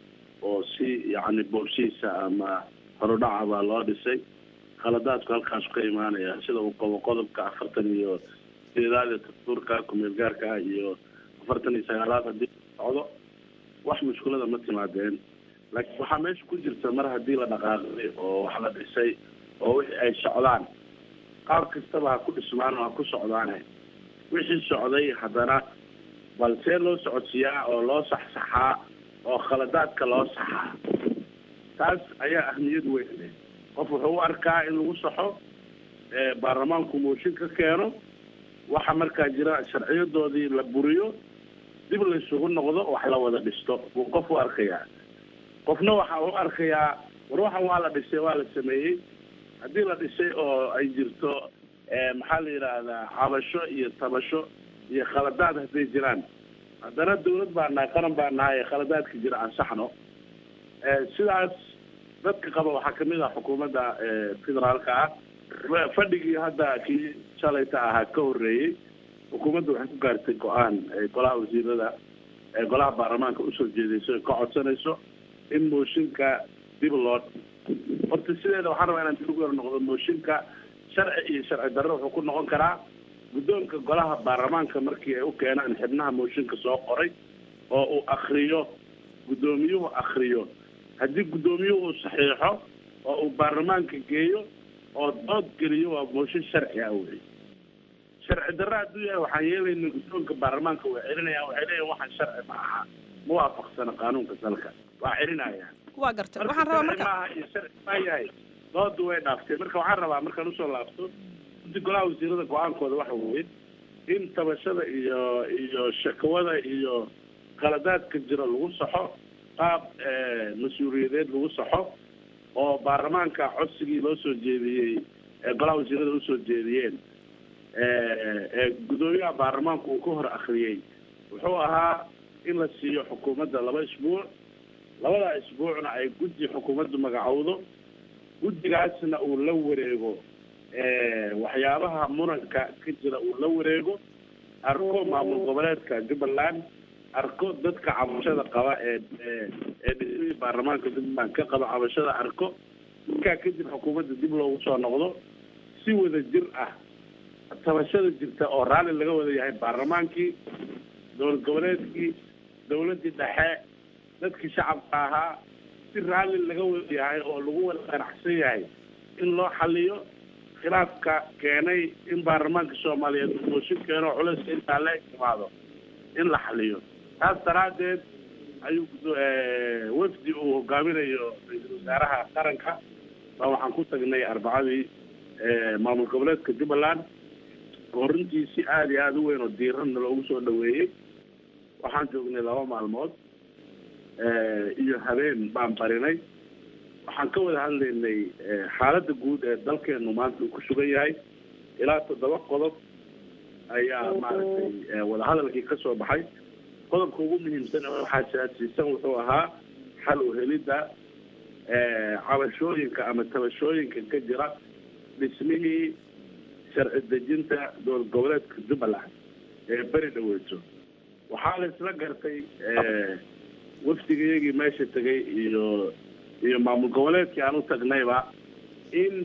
oo si yacni boobshiisa ama horudhaca baa loo dhisay khaladaadku halkaas ka imaanaya sida uu qabo qodobka afartan iyo sideedaad ee dastuurka kumeel gaarka ah iyo afartan iyo sagaalaad haddii la socdo wax mushkilada ma timaadeen laakiin waxaa meesha ku jirta mar haddii la dhaqaaqay oo wax la dhisay oo wixii ay socdaan qaab kastaba ha ku dhismaan oo ha ku socdaane wixii socday haddana bal see loo socodsiiyaa oo loo saxsaxaa oo khaladaadka loo saxaa taas ayaa ahmiyad weyn leh qof wuxuu u arkaa in lagu saxo ee baarlamaanku mooshin ka keeno waxa markaa jira sharciyadoodii la buriyo dib la isugu noqdo wax la wada dhisto buu qof u arkayaa qofna waxa u arkayaa war waxan waa la dhisay waa la sameeyey haddii la dhisay oo ay jirto eh, maxaa la yidhaahdaa cabasho iyo tabasho iyo khaladaad hadday jiraan haddana dawlad baa nahay qaran baa nahay ee khaladaadka jira ansaxno Eh, sidaas dadka qaba waxaa kamid ah xukuumadda eh, federaalka ah Fa- fadhigii hadda kii shalayta ahaa ka horreeyey xukuumadda waxay ku gaartay go-aan eh, golaha wasiirada ee golaha baarlamaanka usoo jeedayso ay ka codsanayso in mooshinka dib loo horta sideeda waxaan rabaa inaan dib ugu yar noqdo mooshinka sharci iyo sharci darro wuxuu ku noqon karaa guddoonka golaha baarlamaanka markii ay u keenaan xibnaha mooshinka soo qoray oo uu akriyo guddoomiyuhu akriyo haddii guddoomiyuhu uu saxiixo oo uu baarlamaanka geeyo oo dood geliyo waa mooshin sharci ah wey sharci darro hadduu yahay waxaan yeelayna guddoonka baarlamaanka waa celinayaan waxay leeyihin waxaan sharci ma aha ma waafaqsana qaanuunka dalka waa celinayaan waa gartay waxaan rabaa marka maaha iyo sharci maa yahay doodu way dhaaftay marka waxaan rabaa markaan usoo laabto guddi golaha wasiirada go-aankooda waxa weeye in tabashada iyo iyo shakawada iyo qaladaadka jira lagu saxo qaab mas-uuliyadeed lagu saxo oo baarlamaanka codsigii loo soo jeediyey ee golaha wasiirada usoo jeediyeen ee guddoomiyaha baarlamaanku uu ka hor akriyey wuxuu ahaa in la siiyo xukuumadda laba isbuuc labada isbuucna ay guddi xukuumaddu magacowdo guddigaasna uu la wareego waxyaabaha muranka ka jira uu la wareego arko maamul goboleedka jubbaland arko dadka cabashada qaba ee ee dhismihii baarlamaanka jubbaland ka qaba cabashada arko markaa kadib xukuumadda dib loogu soo noqdo si wada jir ah tabashada jirta oo raalli laga wada yahay baarlamaankii dowlad goboleedkii dowladdii dhexe dadkii shacabka ahaa si raalli laga wada yahay oo lagu wada qanacsan yahay in loo xaliyo khilaafka keenay in baarlamaanka soomaaliyeed uu mooshin keeno oo culayska intaa la imaado in la xaliyo taas daraaddeed ayuu wafdi uu hogaaminayo ra-iisul wasaaraha qaranka baa waxaan ku tagnay arbacadii maamul goboleedka jubbaland oo runtii si aada iyo aada u weyn oo diiranna loogu soo dhaweeyey waxaan joognay laba maalmood iyo habeen baan barinay waxaan ka wada hadlaynay xaaladda guud ee dalkeenu maanta uu ku sugan yahay ilaa toddoba qodob ayaa maaragtay wadahadalkii ka soo baxay qodobka ugu muhiimsan oo waxaa siyaasiisan wuxuu ahaa xal u helidda cabashooyinka ama tabashooyinka ka jira dhismihii sharci dejinta dowlad goboleedka jubbaland ee beri dhaweyto waxaa la isla gartay wafdigayagii meesha tegay iyo iyo maamul goboleedkii aan u tagnayba in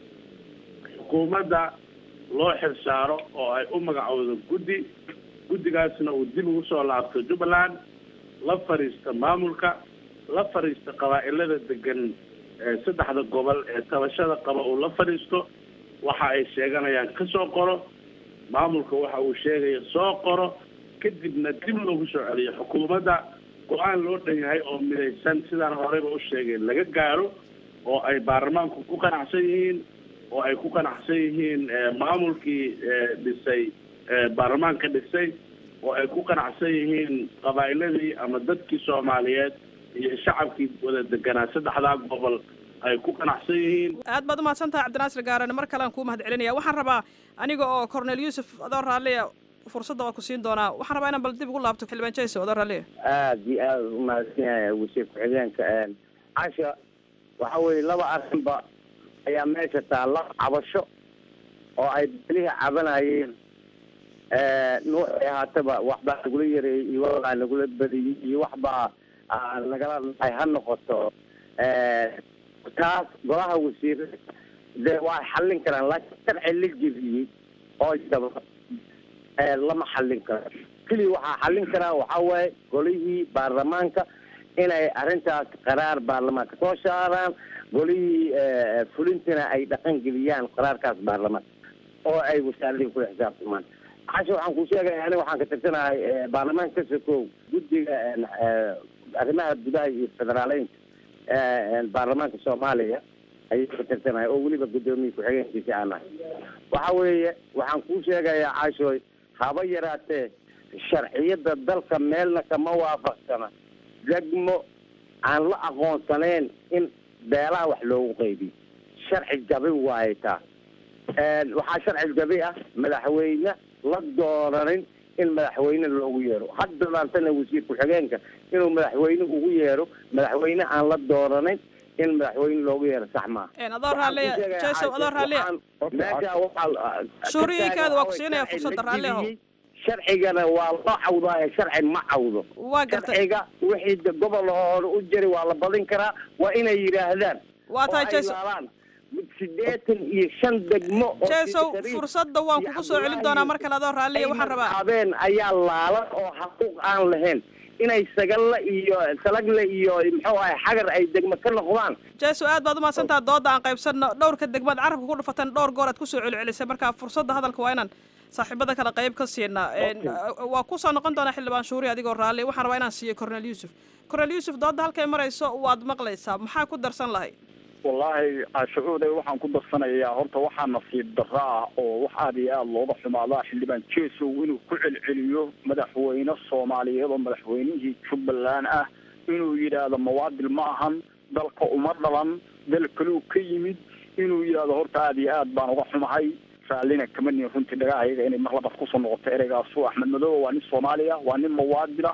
xukuumadda loo xilsaaro oo ay u magacowdo guddi guddigaasna uu dib ugu soo laabto jubbaland la fadhiista maamulka la fadhiista qabaa'ilada degan saddexda gobol ee tabashada qaba uu la fadhiisto waxa ay sheeganayaan ka soo qoro maamulka waxa uu sheegaya soo qoro kadibna dib loogu soo celiyo xukuumadda go-aan loo dhan yahay oo midaysan sidaan horeyba u sheegay laga gaaro oo ay baarlamaanku ku qanacsan yihiin oo ay ku qanacsan yihiin maamulkii dhisay baarlamaanka dhisay oo ay ku qanacsan yihiin qabaa'iladii ama dadkii soomaaliyeed iyo shacabkii wada deganaa saddexdaa gobol ay ku qanacsan yihiin aad baad umahadsan tahay cabdinaasir gaarane mar kalean kuu mahad celinaya waxaan rabaa aniga oo cornel yuusuf adoo raalliya fursadda waa ku siin doonaa waxaan rabaa inaan bal dib ugu laabto xildhibaan jayso adoo raalliya aada iyo aada umahadsan yahay wasiir ku-xigeenka casha waxa weeye laba arrinba ayaa meesha taalla cabasho oo ay belihii cabanayeen nuuxay ahaataba waxbaa nagula yareeyey iyo waxbaa nagula badiyey iyo waxbaa nagala dhacay ha noqoto taas golaha wasiirada dee waa xallin karaan laakiin sharci la jebiyey oo daba lama xallin karo keliya waxaa xallin karaa waxaa waaye golihii baarlamaanka inay arrintaas qaraar baarlamaanka soo saaraan golihii fulintina ay dhaqan geliyaan qaraarkaas baarlamaanka oo ay wasaaradii kula xisaabtamaan casha waxaan ku sheegaya aniga waxaan ka tirsanahay baarlamaanka ka sokow guddiga arrimaha gudaha iyo federaaleynka baarlamaanka soomaaliya ayay ka tirsanahay oo weliba guddoomiye ku-xigeenkiisi aan nahay waxa weeye waxaan kuu sheegayaa caashooy haba yaraatee sharciyada dalka meelna kama waafaqsana degmo aan la aqoonsanayn in beelaha wax loogu qaybiyo sharci gabi waaye taa waxaa sharci gabi ah madaxweyne la dooranin in madaxweyne loogu yeero hadda laantana wasiir ku-xigeenka inuu madaxweyne ugu yeero madaxweyne aan la dooranin in madaxweyne loogu yeero sax maaha adoo raalliya jaysow adoo raalliya meesha waxaa shuuriyinkaada waa ku siinaya fursadda raalliyahow sharcigana waa loo cawdaaye sharci ma cawdo waa gartay sharciga wixii gobol hore u jiri waa la badin karaa waa inay yidhaahdaan Waa tahay, oo ay Jason. laalaan sideetan iyo shan degmo oo jeesow Sidi Shariif fursadda waan kugu soo celin doonaa mar kale adoo raalliya waxaan rabaa habeen ayaa laalan oo xaquuq aan lahayn inay sagalle iyo salagle iyo muxuu ahay xagar ay degmo ka noqdaan jeesow aad baad umahadsantaha doodda aan qaybsanno dhowrka degmaad carabka ku dhufatan dhowr goor aad kusoo celcelisay marka fursadda hadalka waa inaan saaxiibada kale qayb ka siinaa Een, waa kusoo noqon doonaa xildhibaan shuuri adigoo raalli waxaan rabaa inaan siiyo cornel yuusuf cornel yuusuf doodda halkay marayso waad maqlaysaa maxaa ku darsan lahay wallaahi cashucuuday waxaan ku darsanayaa horta waxaa nasiib darro ah oo wax aad iyo aada looga xumaadaa xildhibaan jeesow inuu ku celceliyo madaxweyne soomaaliyeed oo madaxweynihii jubbaland ah inuu yidhaahdo mawaadil ma ahan dalka uma dhalan dal kaluu ka yimid inuu yidhaahdo horta aad iyo aad baan uga xumahay raallina kama nin runtii dhagahayaga inay mar labaad kusoo noqoto ereygaasu axmed madoobe waa nin soomaaliya waa nin mawaadila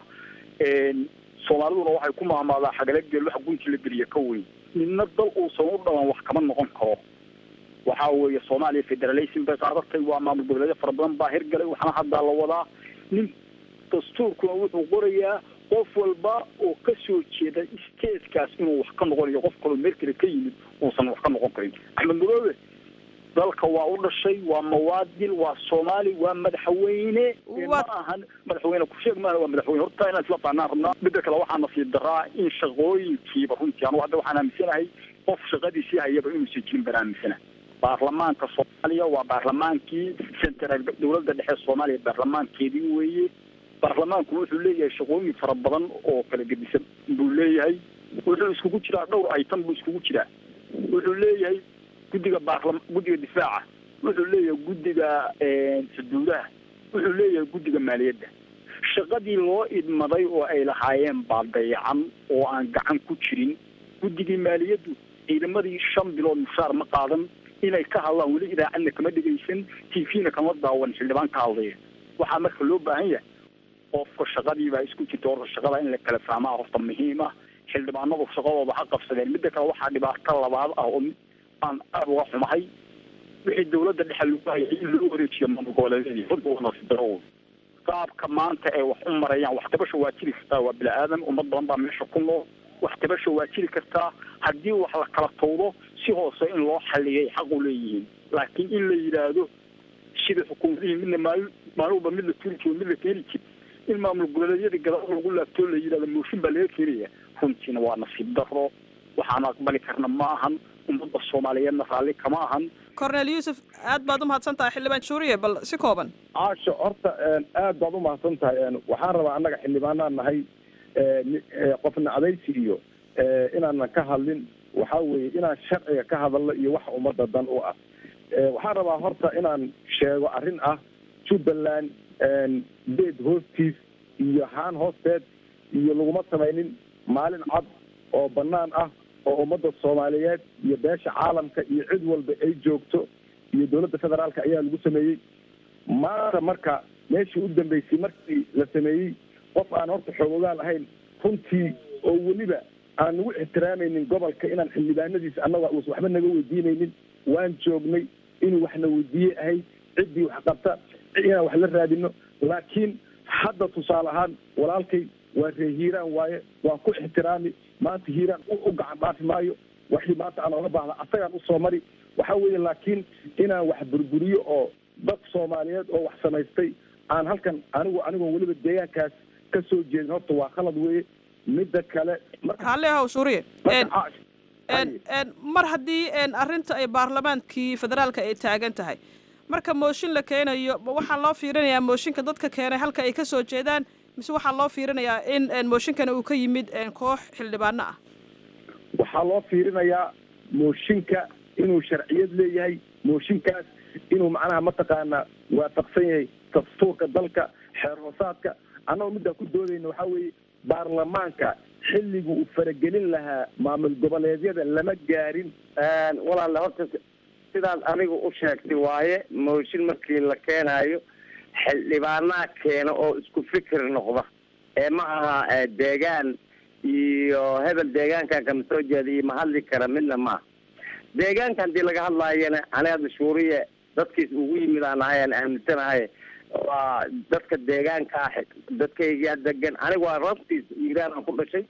soomaaliduna waxay ku mahmaadaa xagala geel waxa gunti la geliya ka weyn midna dal uusan u dhalan wax kama noqon karo waxa weeye soomaaliya federalism bay qaadatay waa maamul goboleedyo fara badan baa hirgalay waxaana haddaa la wadaa nin dastuurkuna wuxuu qorayaa qof walba oo ka soo jeeda statekaas inuu wax ka noqonayo qof kaloo meel kale ka yimid uusan wax ka noqon karin axmed madoobe dalka waa u dhashay waa mawaadil waa soomaali waa madaxweyne ee ma ahan madaxweyne ku sheeg maaha waa madaxweyne horta inaan isla fahnaan rabnaa midda kale waxaa nasiib daraa in shaqooyinkiiba runtii anu hadda waxaan aaminsanahay qof shaqadiisii hayaba inuusan jirin baan aaminsanahay baarlamaanka soomaaliya waa baarlamaankii central dowladda dhexe soomaaliya baarlamaankeedii weeye baarlamaanku wuxuu leeyahay shaqooyin fara badan oo kala gedisan buu leeyahay wuxuu iskugu jiraa dhowr item buu iskugu jiraa wuxuu leeyahay guddiga baarlam guddiga difaaca wuxuu leeyahay guddiga xuduudaha wuxuu leeyahay guddiga maaliyadda shaqadii loo idmaday oo ay lahaayeen baa dayacan oo aan gacan ku jirin guddigii maaliyaddu ciidamadii shan bilood mushaar ma qaadan inay ka hadlaan weli idaacadna kama dhegaysan t v-na kama daawan xildhibaan ka hadlaya waxaa marka loo baahan yahay qofka shaqadii baa isku jirta horta shaqada in la kala fahmaa horta muhiim ah xildhibaanadu shaqadooda ha qabsadeen midda kale waxaa dhibaato labaad ah oo aan aada uga xumahay wixii dawladda dhexe lagu hayay in loo wareejiyo maamul goboleedyadii runta waa nasiib daro qaabka maanta ay wax u marayaan wax tabasha waa jiri kartaa waa bini aadan ummad badan baa meesha ku nool wax tabasha waa jiri kartaa haddii wax la kala tawdo si hoose in loo xaliyay xaq u leeyihiin laakiin in la yidhaahdo sida xukuumadihii midna maalin maalin walba mid la turi jiro mid la keeni jiro in maamul goboleedyadii gadaal lagu laabtoo la yidhahdo mooshin baa laga keenaya runtiina waa nasiib daro waxaan aqbali karna ma ahan ummadda soomaaliyeedna raalli kama ahan cornel yuusuf aad baad umahadsan tahay xildhibaan shuuriye bal si kooban caasho horta aad baad umahadsan tahay waxaan rabaa annaga xildhibaanaan nahay qofna adaysi iyo inaanan ka hadlin waxaa weeye inaan sharciga ka hadalno iyo waxa ummadda dan u ah waxaan rabaa horta inaan sheego arrin ah jubbaland beed hoostiis iyo haan hoosteed iyo laguma samaynin maalin cad oo banaan ah oo ummadda soomaaliyeed iyo beesha caalamka iyo cid walba ay joogto iyo dowladda federaalka ayaa lagu sameeyey maanta marka meeshii u dambeysay markii la sameeyey qof aan horta xoogogaal ahayn runtii oo weliba aan nagu ixtiraamaynin gobolka inaan xildhibaanadiisa annaga uusan waxba naga weydiinaynin waan joognay inuu waxna weydiiye ahay ciddii wax qabta inaan wax la raadino laakiin hadda tusaale ahaan walaalkay waa ree hiiraan waaye waa ku ixtiraami maanta hiiraan u gacan dhaafi maayo waxii maanta aan oga baahda asagaan usoo mari waxa weeye laakiin inaan wax burburiyo oo dad soomaaliyeed oo wax samaystay aan halkan anigu anigoo weliba deegaankaas ka soo jeedin horta waa khalad weeye midda kale raalli ahow shuuriye mar haddii arrinta ay baarlamaankii federaalka ay taagan tahay marka mooshin la keenayo waxaa loo fiirinayaa mooshinka dadka keenay halka ay ka soo jeedaan mise waxaa loo fiirinayaa in mooshinkana uu ka yimid koox xildhibaano ah waxaa loo fiirinayaa mooshinka inuu sharciyad leeyahay mooshinkaas inuu macnaha mataqaanaa waafaqsan yahay dastuurka dalka xeer hoosaadka annagoo middaa ku doodayna waxaa weeye baarlamaanka xilligu uu faragelin lahaa maamul goboleedyada lama gaarin walaale horta sidaad anigu u sheegtay waaye mooshin markii la keenaayo xildhibaanaa keena oo isku fikir noqda ee ma aha deegaan iyo hebel deegaankan kama soo jeeda iyo ma hadli kara midna maaha deegaanka haddii laga hadlaayana ani hadda shuuriye dadkiis ugu yimid aan ahay aan aaminsanahay waa dadka deegaanka ah dadkaygaa degan aniga waa rabtiis iiraan aan ku dhashay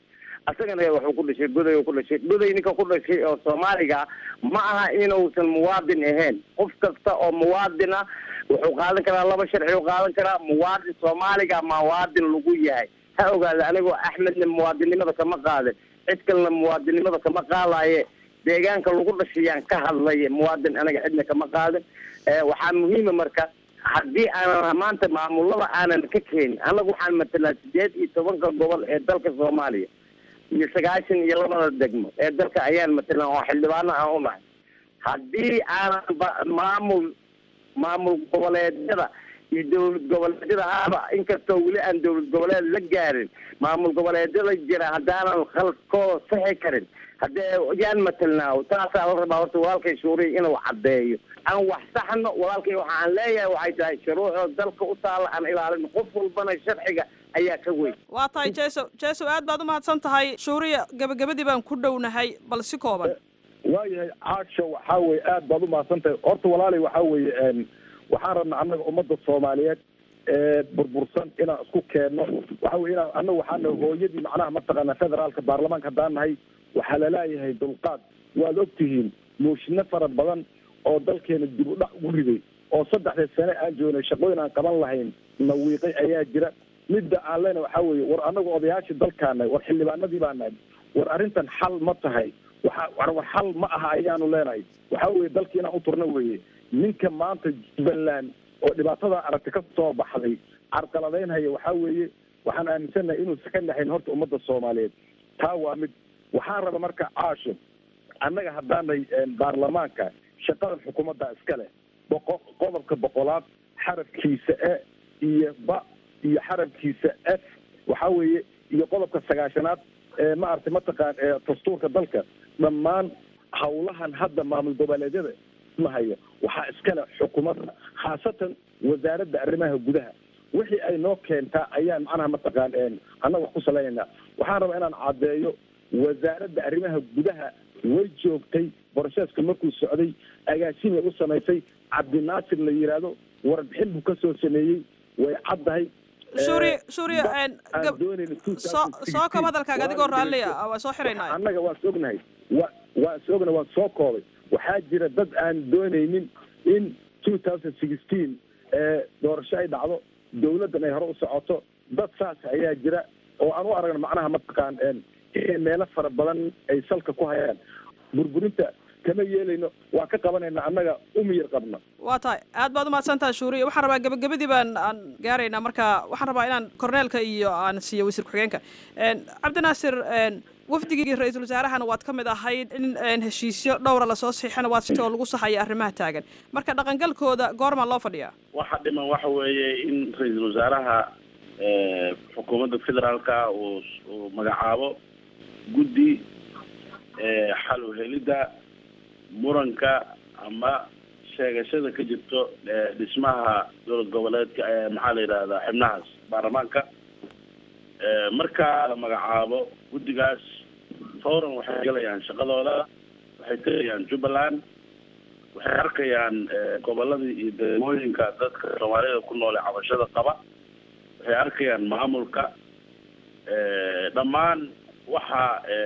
asagana wuxuu ku dhashay goday ku dhashay goday ninka ku dhashay oo soomaaliga ma aha inuusan muwaadin ahayn qof kasta oo muwaadin ah wuxuu qaadan karaa laba sharci u qaadan karaa muwaadin soomaaliga muwaadin lagu yahay ha ogaada anigoo axmedna muwaadinnimada kama qaadin cid kalena muwaadinnimada kama qaadaye deegaanka lagu dhashayaan ka hadlaya muwaadin anaga cidna kama qaadin waxaa muhiima marka haddii aanan maanta maamulada aanan ka keenin annagu waxaan matalaa sideed iyo tobanka gobol ee dalka soomaaliya iyo sagaashan iyo labada degmo ee dalka ayaan matalan oo xildhibaano aan u nahay haddii aanan ba- maamul maamul goboleedyada iyo dowlad goboleedyada ahba inkastoo weli aan dowlad goboleed la gaarin maamul goboleedyada jira haddaanan khalkoo saxi karin haddee yaan matalnaa taasaa la rabaa horta walaalkay shuuriya inuu caddeeyo aan wax saxno walaalkay waxa aan leeyahay waxay tahay shuruucda dalka u taalla aan ilaalino qof walbana sharciga ayaa ka weyn waa tahay jeso jeso aad baad u mahadsan tahay shuuriya gebagabadii baan ku dhownahay bal si kooban waayahay caasho waxaa weye aad baad u mahadsan tahay horta walaalay waxaa weeye waxaan rabnaa annaga ummadda soomaaliyeed ee burbursan inaan isku keenno waxa weye inaan annaga waxaana hooyadii macnaha mataqaana federaalka baarlamaanka haddaan nahay waxaa laleeyahay dulqaad waad ogtihiin muushino fara badan oo dalkeena dib u dhac ugu riday oo saddexda sane aan joognay shaqooyin aan qaban lahayn nawiiqay ayaa jira midda aan lena waxaa weeye war annaga odayaashii dalkaan nahay war xildhibaanadii baa nahay war arrintan xal ma tahay waxa war war xal ma aha ayaanu leenahay waxaa weeye dalkii inaan u turno weeye ninka maanta jubbaland oo dhibaatada aragti ka soo baxday carqaladaynhaya waxaa weeye waxaan aaminsannahay inuusan ka naxayn horta ummadda soomaaliyeed taa waa mid waxaan raba marka caasho annaga haddaanay baarlamaanka shaqadan xukuumadda iska leh boqo qodobka boqolaad xarafkiisa e iyo ba iyo xarafkiisa f waxaa weeye iyo qodobka sagaashanaad ee maaragtay mataqaan ee dastuurka dalka dhammaan hawlahan hadda maamul goboleedyada mahayo waxaa iskale xukuumadda khaasatan wasaaradda arrimaha gudaha wixii ay noo keentaa ayaan macnaha mataqaan annaga wax ku salaynaynaa waxaan rabaa inaan caddeeyo wasaaradda arrimaha gudaha way joogtay borosheeska markuu socday agaasimay u samaysay cabdinaasir la yidhaahdo warbixin buu kasoo sameeyey way caddahay shuuriya shuuriya soo soo koob hadalkaaga adigoo raalliya waa soo xiraynaa annaga waan is ognahay wa waan is ognahay waan soo koobay waxaa jira dad aan doonaynin in two thousand sixteen ee doorasho ay dhacdo dawladdan ay hore u socoto dad saas ayaa jira oo aan u aragno macnaha mataqaan inay meelo fara badan ay salka ku hayaan burburinta kama yeelayno waa ka qabanayna annaga umiyar qabna waa tahay aad baad umahadsan tahay shuuriya waxaan rabaa gebagabadii baan aan gaaraynaa marka waxaan rabaa inaan korneelka iyo aan siiyo wasiir ku-xigeenka cabdinaasir wafdigii ra-iisul wasaarahana waad ka mid ahayd in heshiisyo dhowra lasoo saxiixana waad sitoo lagu saxaya arrimaha taagan marka dhaqangalkooda goormaa loo fadhiyaa waxa dhiman waxa weeye in ra-iisul wasaaraha xukuumadda federaalka uu uu magacaabo guddi xal u helidda muranka ama sheegashada ka jirto dhismaha dowlad goboleedka ee maxaa la yidhahdaa xibnahaas baarlamaanka marka la magacaabo guddigaas fawran waxay galayaan shaqadooda waxay tegayaan jubbaland waxay arkayaan goboladii iyo degmooyinka dadka soomaalida ku nool ee cabashada qaba waxay arkayaan maamulka dhammaan waxa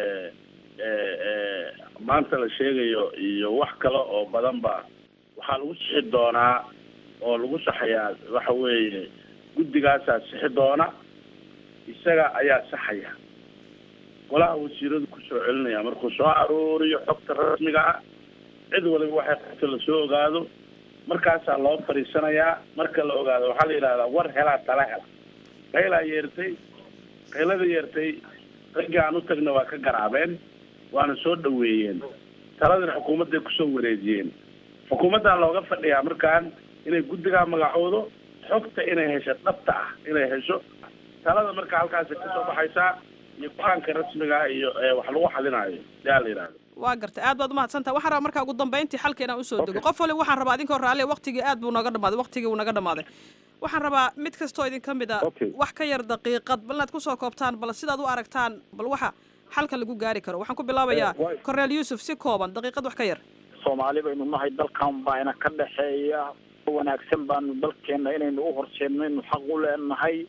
maanta la sheegayo iyo wax kale oo badanba waxaa lagu sixi doonaa oo lagu saxayaa waxa weeye guddigaasaa sixi doona isaga ayaa saxaya golaha wasiiradu kusoo celinaya markuu soo aruuriyo xogta rasmiga ah cid waliba waxay qabto lasoo ogaado markaasaa loo fadhiisanayaa marka la ogaado waxaa la yidhahdaa war helaa tala hela qaylaa yeertay qaylada yeertay raggii aan u tagna waa ka garaabeen waana soo dhaweeyeen taladina xukuumadday kusoo wareejiyeen xukuumaddaa looga fadhiyaa markaan inay guddigaa magacoodo xogta inay hesho dhabta ah inay hesho talada marka halkaasi kasoo baxaysaa iyo go-aanka rasmiga iyo wax lagu xalinaayo yaa la yidhahdo waa gartay aad baad umahadsantaha waxaan rabaa markaa ugu dambeyntii xalka inaan usoo dego qof waliba waxaan rabaa idinkoo raalli waqtigii aad buu nooga dhamaaday waqtigii wuu naga dhamaaday waxaan rabaa mid kastoo idin ka mid a wax ka yar daqiiqad bal inaad kusoo koobtaan bal sidaad u aragtaan bal waxa xalka lagu gaari karo waxaan ku bilaabayaa corneel yuusuf si kooban daqiiqad wax ka yar soomaali baynu nahay dalkan baana ka dhexeeya wanaagsan baanu dalkeena inaynu u horseedno inu xaq u leenahay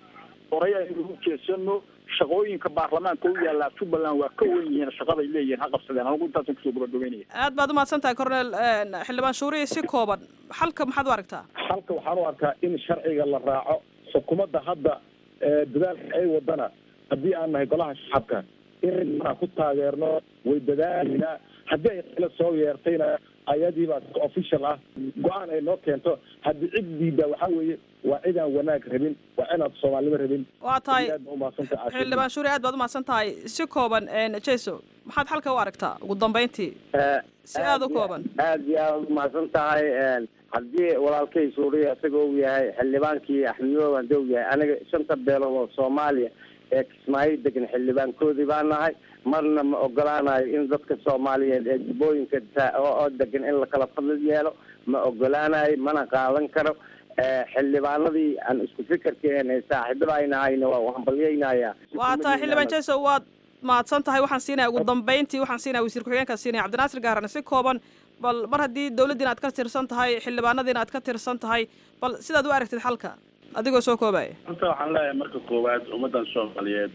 horay aynu ugu jeesano shaqooyinka baarlamaanka u yaallaa jubbaland waa ka wen yihiin shaqaday leeyihiin ha qabsadeen anigu intaasan kusoo gabagabeynaya aad baad umahadsan tahay cornel xildhibaan shuuriye si kooban xalka maxaad u aragtaa halka waxaan u arkaa in sharciga la raaco xukuumadda hadda dadaalka ay wadana haddii aan nahay golaha shacabka in ridmanaa ku taageerno way dadaalayna haddii ay qilo soo yeertayna ayadiibaa official ah go-aan ay noo keento haddii cid diida waxaa weeye waa cidaan wanaag rabin waa inaad soomaalnimo rabin waa tahay aad baa umahadsantahay xildhibaan shuuri aad baad umahadsan tahay si kooban jeso maxaad xalka u aragtaa ugu dambeyntii si aada u kooban aad iyo aad umahadsan tahay haddii walaalkay suuriya isagoo uu yahay xildhibaankii axmedoob hadii uu yahay aniga shanta beelood oo soomaaliya ee kismaayo degan xildhibaankoodii baa nahay marna ma ogolaanayo in dadka soomaaliyeed ee jubbooyinka oo degan in lakala fadli yeelo ma ogolaanayo mana qaadan karo xildhibaanadii aan isku fikirkeen ee saaxiibada ay nahayna waa hambalyeynaya waa tahay xildhibaan jeso waad mahadsan tahay waxaan siinaya ugu dambeyntii waxaan siinaya wasiir ku-xigeenkaa siinaya cabdinaasir gaarane si kooban bal mar haddii dawladdiina aad ka tirsan tahay xildhibaanadiina aad ka tirsan tahay bal sidaad u aragtid xalka adigoo soo koobaya horta waxaan leeyahay marka koowaad ummaddan soomaaliyeed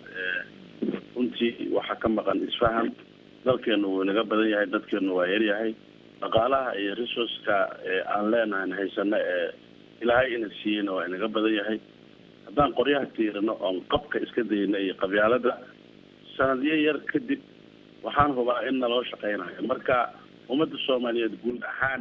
runtii waxaa ka maqan isfaham dalkeenu wuu inaga badan yahay dadkeenu waa yaryahay dhaqaalaha iyo resourceka aan leenahan haysano ee ilaahay ina siiyeyna waa inaga badan yahay haddaan qoryaha tiirino oon qabka iska dayno iyo qabyaalada sanadyo yar kadib waxaan hubaa in naloo shaqeynayo marka ummadda soomaaliyeed guud ahaan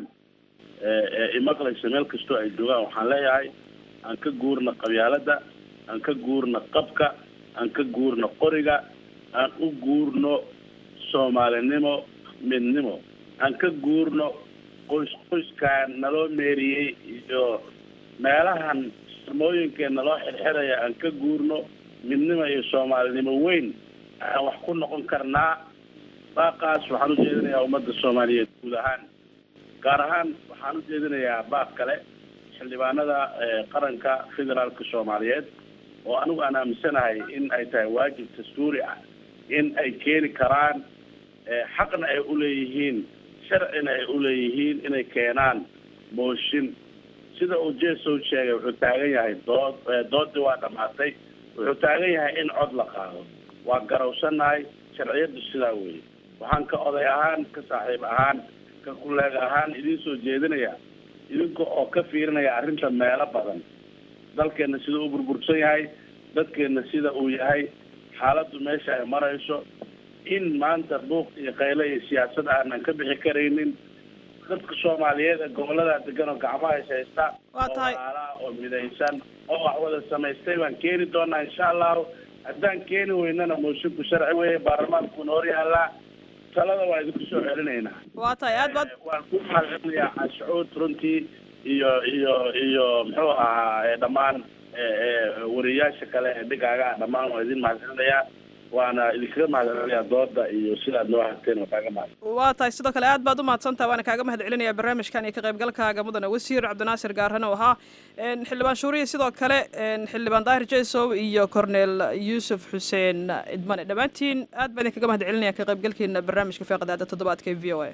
ee imaqlaysa meel kastoo ay joogaan waxaan leeyahay aan ka guurno qabyaalada aan ka guurno qabka aan ka guurno qoriga aan u guurno soomaalinimo midnimo aan ka guurno qoys qoyskaan naloo meeriyey iyo meelahan samooyinkee naloo xirxiraya aan ka guurno midnimo iyo soomaalinimo weyn aan wax ku noqon karnaa baaqaas waxaan u jeedinayaa ummadda soomaaliyeed guud ahaan gaar ahaan waxaan u jeedinayaa baaq kale xildhibaanada qaranka federaalka soomaaliyeed oo anigu aan aaminsanahay in ay tahay waajib dastuuri ah in ay keeni karaan xaqna ay uleeyihiin sharcina ay uleeyihiin inay keenaan mooshin sida uu jesow sheegay wuxuu taagan yahay dood doodii waa dhamaatay wuxuu taagan yahay in cod la qaado waa garawsanahay sharciyadu sidaa weeye waxaan ka oday ahaan ka saaxiib ahaan ka kuleeg ahaan idiin soo jeedinaya idinka oo ka fiirinaya arrinta meelo badan dalkeena sida uu burbursan yahay dadkeena sida uu yahay xaaladdu meesha ay marayso in maanta buuq iyo qayle iyo siyaasad aanan ka bixi karaynin dadka soomaaliyeed ee gobolada degan oo gacmaha is haysta waa tahay oo walaalaha oo midaysan oo wax wada samaystay baan keeni doonaa insha allahu haddaan keeni weynana moosinku sharci weeye baarlamaankuuna hor yaallaa talada waa idinku soo celinaynaa waa tahay aad baad waan ku mahadcelinayaa cashuud runtii iyo iyo iyo muxuu ahaa dhammaan wariyaasha kale ee dhigaaga dhammaan waa idin mahadcelinayaa waana idinkaga mahadcelinayaa dooda iyo sidaad noo hagteen waa kaaga mahad waa tahay sidoo kale aad baad u mahadsantaha waana kaaga mahad celinaya barnaamijkan iyo ka qaybgalkaaga mudane wasiir cabdinaasir gaarane oo ahaa xildhibaan shuuriye sidoo kale xildhibaan daahir jesow iyo cornel yuusuf xuseen idmane dhammaantiin aad baa idinkaga mahad celinaya ka qaybgalkiina barnaamijka feeqadaada toddobaadka ee v o a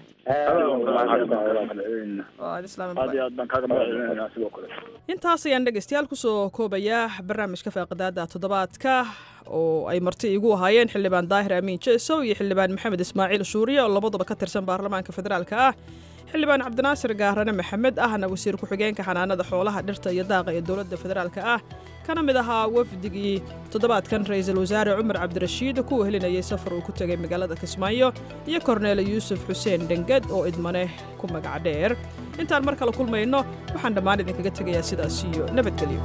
aad iyo aad baan kaaga mahad celinaya sidoo kale intaas ayaan dhegeystayaal kusoo koobayaa barnaamijka feeqadaada toddobaadka oo ay marti igu ahaayeen xildhibaan daahir amiin jesow iyo xildhibaan maxamed ismaaciil shuuriye oo labaduba ka tirsan baarlamaanka federaalka ah xildhibaan cabdinaasir gaarane maxamed ahna wasiir ku-xigeenka xanaanada xoolaha dhirta iyo daaqa ee dowladda federaalka ah kana mid ahaa wafdigii toddobaadkan ra-iisul wasaare cumar cabdirashiid kuwa helinayay safar uu ku tegay magaalada kismaayo iyo korneele yuusuf xuseen dhenged oo idmane ku magac dheer intaan mar kale kulmayno waxaan dhammaan idinkaga tegayaa sidaas iyo nabadgelyo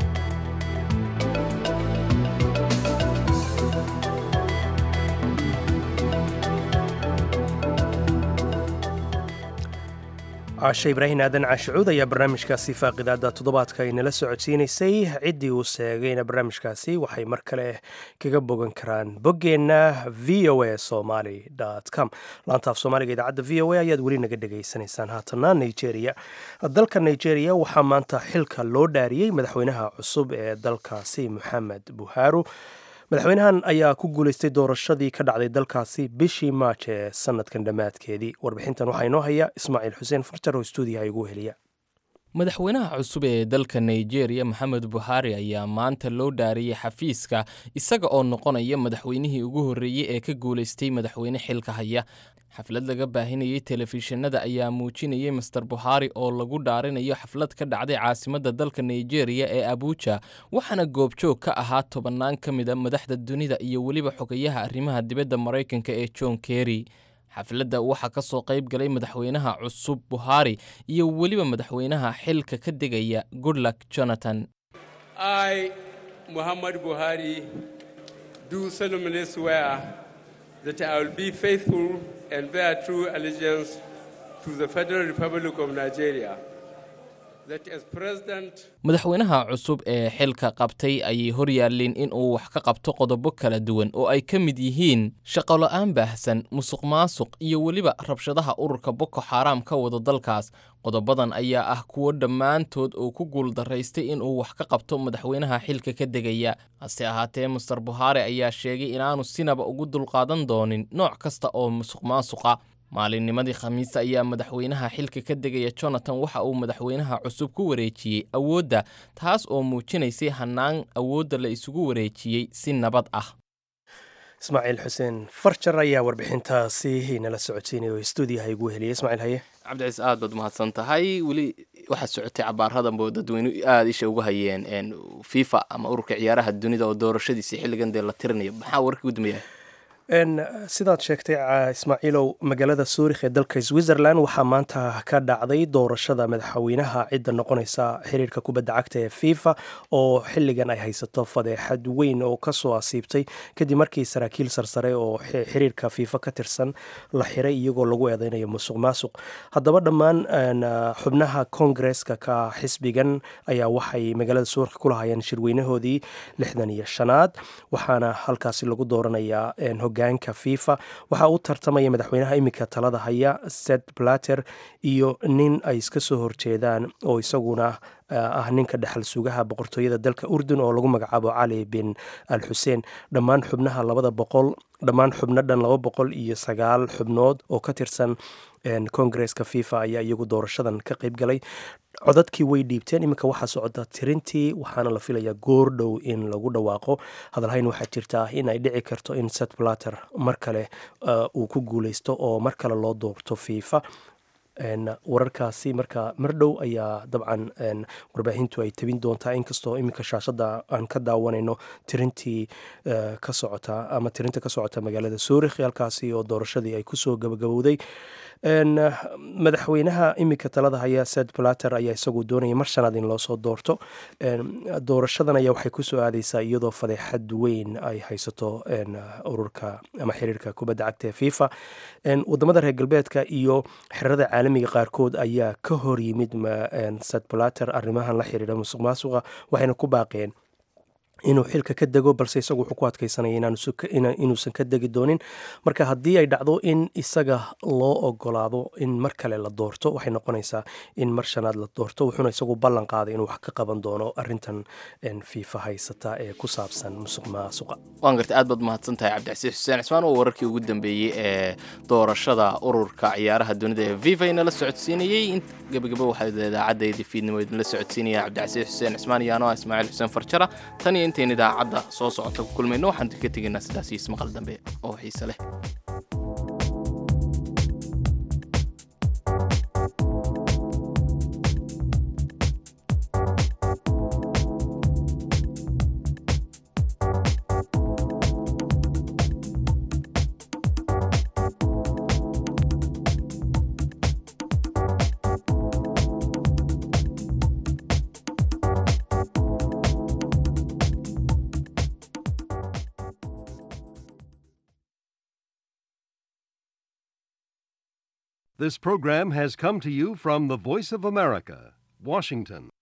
caashe ibraahin aadan caashicuud ayaa barnaamijkaasi faaqidaada toddobaadka ay nala socodsiinaysay ciddii uu seegayna barnaamijkaasi waxay mar kale kaga bogan karaan boggeenna v o a somaly com laanta af soomaaliga idaacadda v o a ayaad weli naga dhegaysanaysaan haatana nigeria dalka nigeria waxaa maanta xilka loo dhaariyey madaxweynaha cusub ee dalkaasi moxamed buhaaru madaxweynahan ayaa ku guulaystay doorashadii ka dhacday dalkaasi bishii maaj ee sanadkan dhammaadkeedii warbixintan waxaa inoo haya ismaaciil xuseen farjar oo stuudiyaha igu heliya madaxweynaha cusub ee dalka nigeria maxamed buhari ayaa maanta loo dhaariyey xafiiska isaga oo noqonaya madaxweynihii ugu horreeyey ee ka guulaystay madaxweyne xilka haya xaflad laga baahinayey telefishinada ayaa muujinayay master buhari oo lagu dhaarinayo xaflad ka dhacday caasimadda dalka nigeria ee abuja waxaana goobjoog ka ahaa tobannaan ka mid a madaxda dunida iyo weliba xogayaha arrimaha dibadda maraykanka ee john kerry xafladda waxaa ka soo qayb galay madaxweynaha cusub buhari iyo weliba madaxweynaha xilka ka degaya goodluck jonathan I, Muhammad Buhari, do solemnly swear that I will be faithful and bear true allegiance to the Federal Republic of Nigeria. That as President madaxweynaha cusub ee xilka qabtay ayay hor yaalleen in uu wax ka qabto qodobo kala duwan oo ay ka mid yihiin shaqola-aan baahsan musuq maasuq iyo weliba rabshadaha ururka boko xaaraam ka wada dalkaas qodobadan ayaa ah kuwo dhammaantood oo ku guuldaraystay in uu wax ka qabto madaxweynaha xilka ka degaya hase ahaatee master buhari ayaa sheegay inaanu sinaba ugu dulqaadan doonin nooc kasta oo musuq maasuqa maalinnimadii khamiista ayaa madaxweynaha xilka ka degaya jonathan waxa uu madaxweynaha cusub ku wareejiyey awoodda taas oo muujinaysay hannaan awoodda la isugu wareejiyey si nabad ah ismaaciil xuseen farjar ayaa warbixintaasi inala socodsiinaya oo stuudiyaha igu heliyay ismaaciil haye cabdiciis aad baad umahadsan tahay weli waxaa socotay cabaaradan boo dadweyne aada isha uga hayeen fifa ama ururka ciyaaraha dunida oo doorashadiisii xilligan dee la tirinayo maxaa warkii ugu dambeeyahay sidaad sheegtay ismaaciilow magaalada suurikh ee dalka switzerland waxaa maanta ka dhacday doorashada madaxweynaha cidda noqonaysa xiriirka kubadda cagta ee fifa oo xilligan ay haysato fadeexad weyn oo kasoo asiibtay kadib markii saraakiil sarsare oo xiriirka fifa ka tirsan la xiray iyagoo lagu eedeynayo musuq maasuq haddaba dhammaan xubnaha kongareska ka xisbigan ayaa waxay magaalada suurikh ku lahayeen shirweynahoodii lixdan iyo shanaad waxaana halkaasi lagu dooranayaa hogaanka fifa waxaa u tartamaya madaxweynaha iminka talada haya set blatter iyo nin ay iska soo horjeedaan oo isaguna ah ninka dhexal sugaha boqortooyada dalka urdun oo lagu magacaabo cali bin al xuseen dhammaan xubnaha labada boqol dhammaan xubno dhan laba boqol iyo sagaal xubnood oo ka tirsan kongareska fifa ayaa iyagu doorashadan ka qeyb galay codadkii way dhiibteen iminka waxaa socda tirintii waxaana la filayaa goor dhow in lagu dhawaaqo hadalhayn waxaa jirtaa in ay dhici karto in set blatter mar kale uu ku guuleysto oo mar kale loo doorto fifa wararkaasi marka mar dhow ayaa dabcan warbaahintu ay tabin doontaa inkastoo iminka shaashada aan ka daawanayno tirintii ka socota ama tirinta ka socota magaalada suurikh halkaasi oo doorashadii ay kusoo gabagabowday madaxweynaha iminka talada haya sed blatter ayaa isagu doonaya mar shanaad in loosoo doorto doorashadan ayaa waxay kusoo aadeysaa iyadoo fadeexad weyn ay haysato ururka ama xiriirka kubadda cagta ee fifa wadamada reer galbeedka iyo xerada caalamiga qaarkood ayaa ka hor yimid sed blatter arrimahan la xiriira musuq maasuqa waxayna ku baaqeen inuu xilka ka dego balse isagu wuxuu ku adkeysanaya inuusan ka degi doonin marka haddii ay dhacdo in isaga loo ogolaado in mar kale la doorto waxay noqonaysaa in mar shanaad la doorto wuxuuna isagu ballan qaaday inuu wax ka qaban doono arintan fiifa haysata ee ku saabsan musuq maasuqa waan gartay aad baad mahadsan tahay cabdicasiis xuseen cismaan oo wararkii ugu dambeeyey ee doorashada ururka ciyaaraha dunida ee viva inala socodsiinayey gebagabo waxaa idaacaddaydii fiidnimo idinla socodsiinaya cabdicasiis xuseen cismaan iyo anoa ismaaciil xuseen farjara tan iyo intayn idaacadda soo socota ku kulmayno waxaan ka tegaynaa sidaas iyo ismaqal dambe oo xiise leh This program has come to you from the Voice of America, Washington.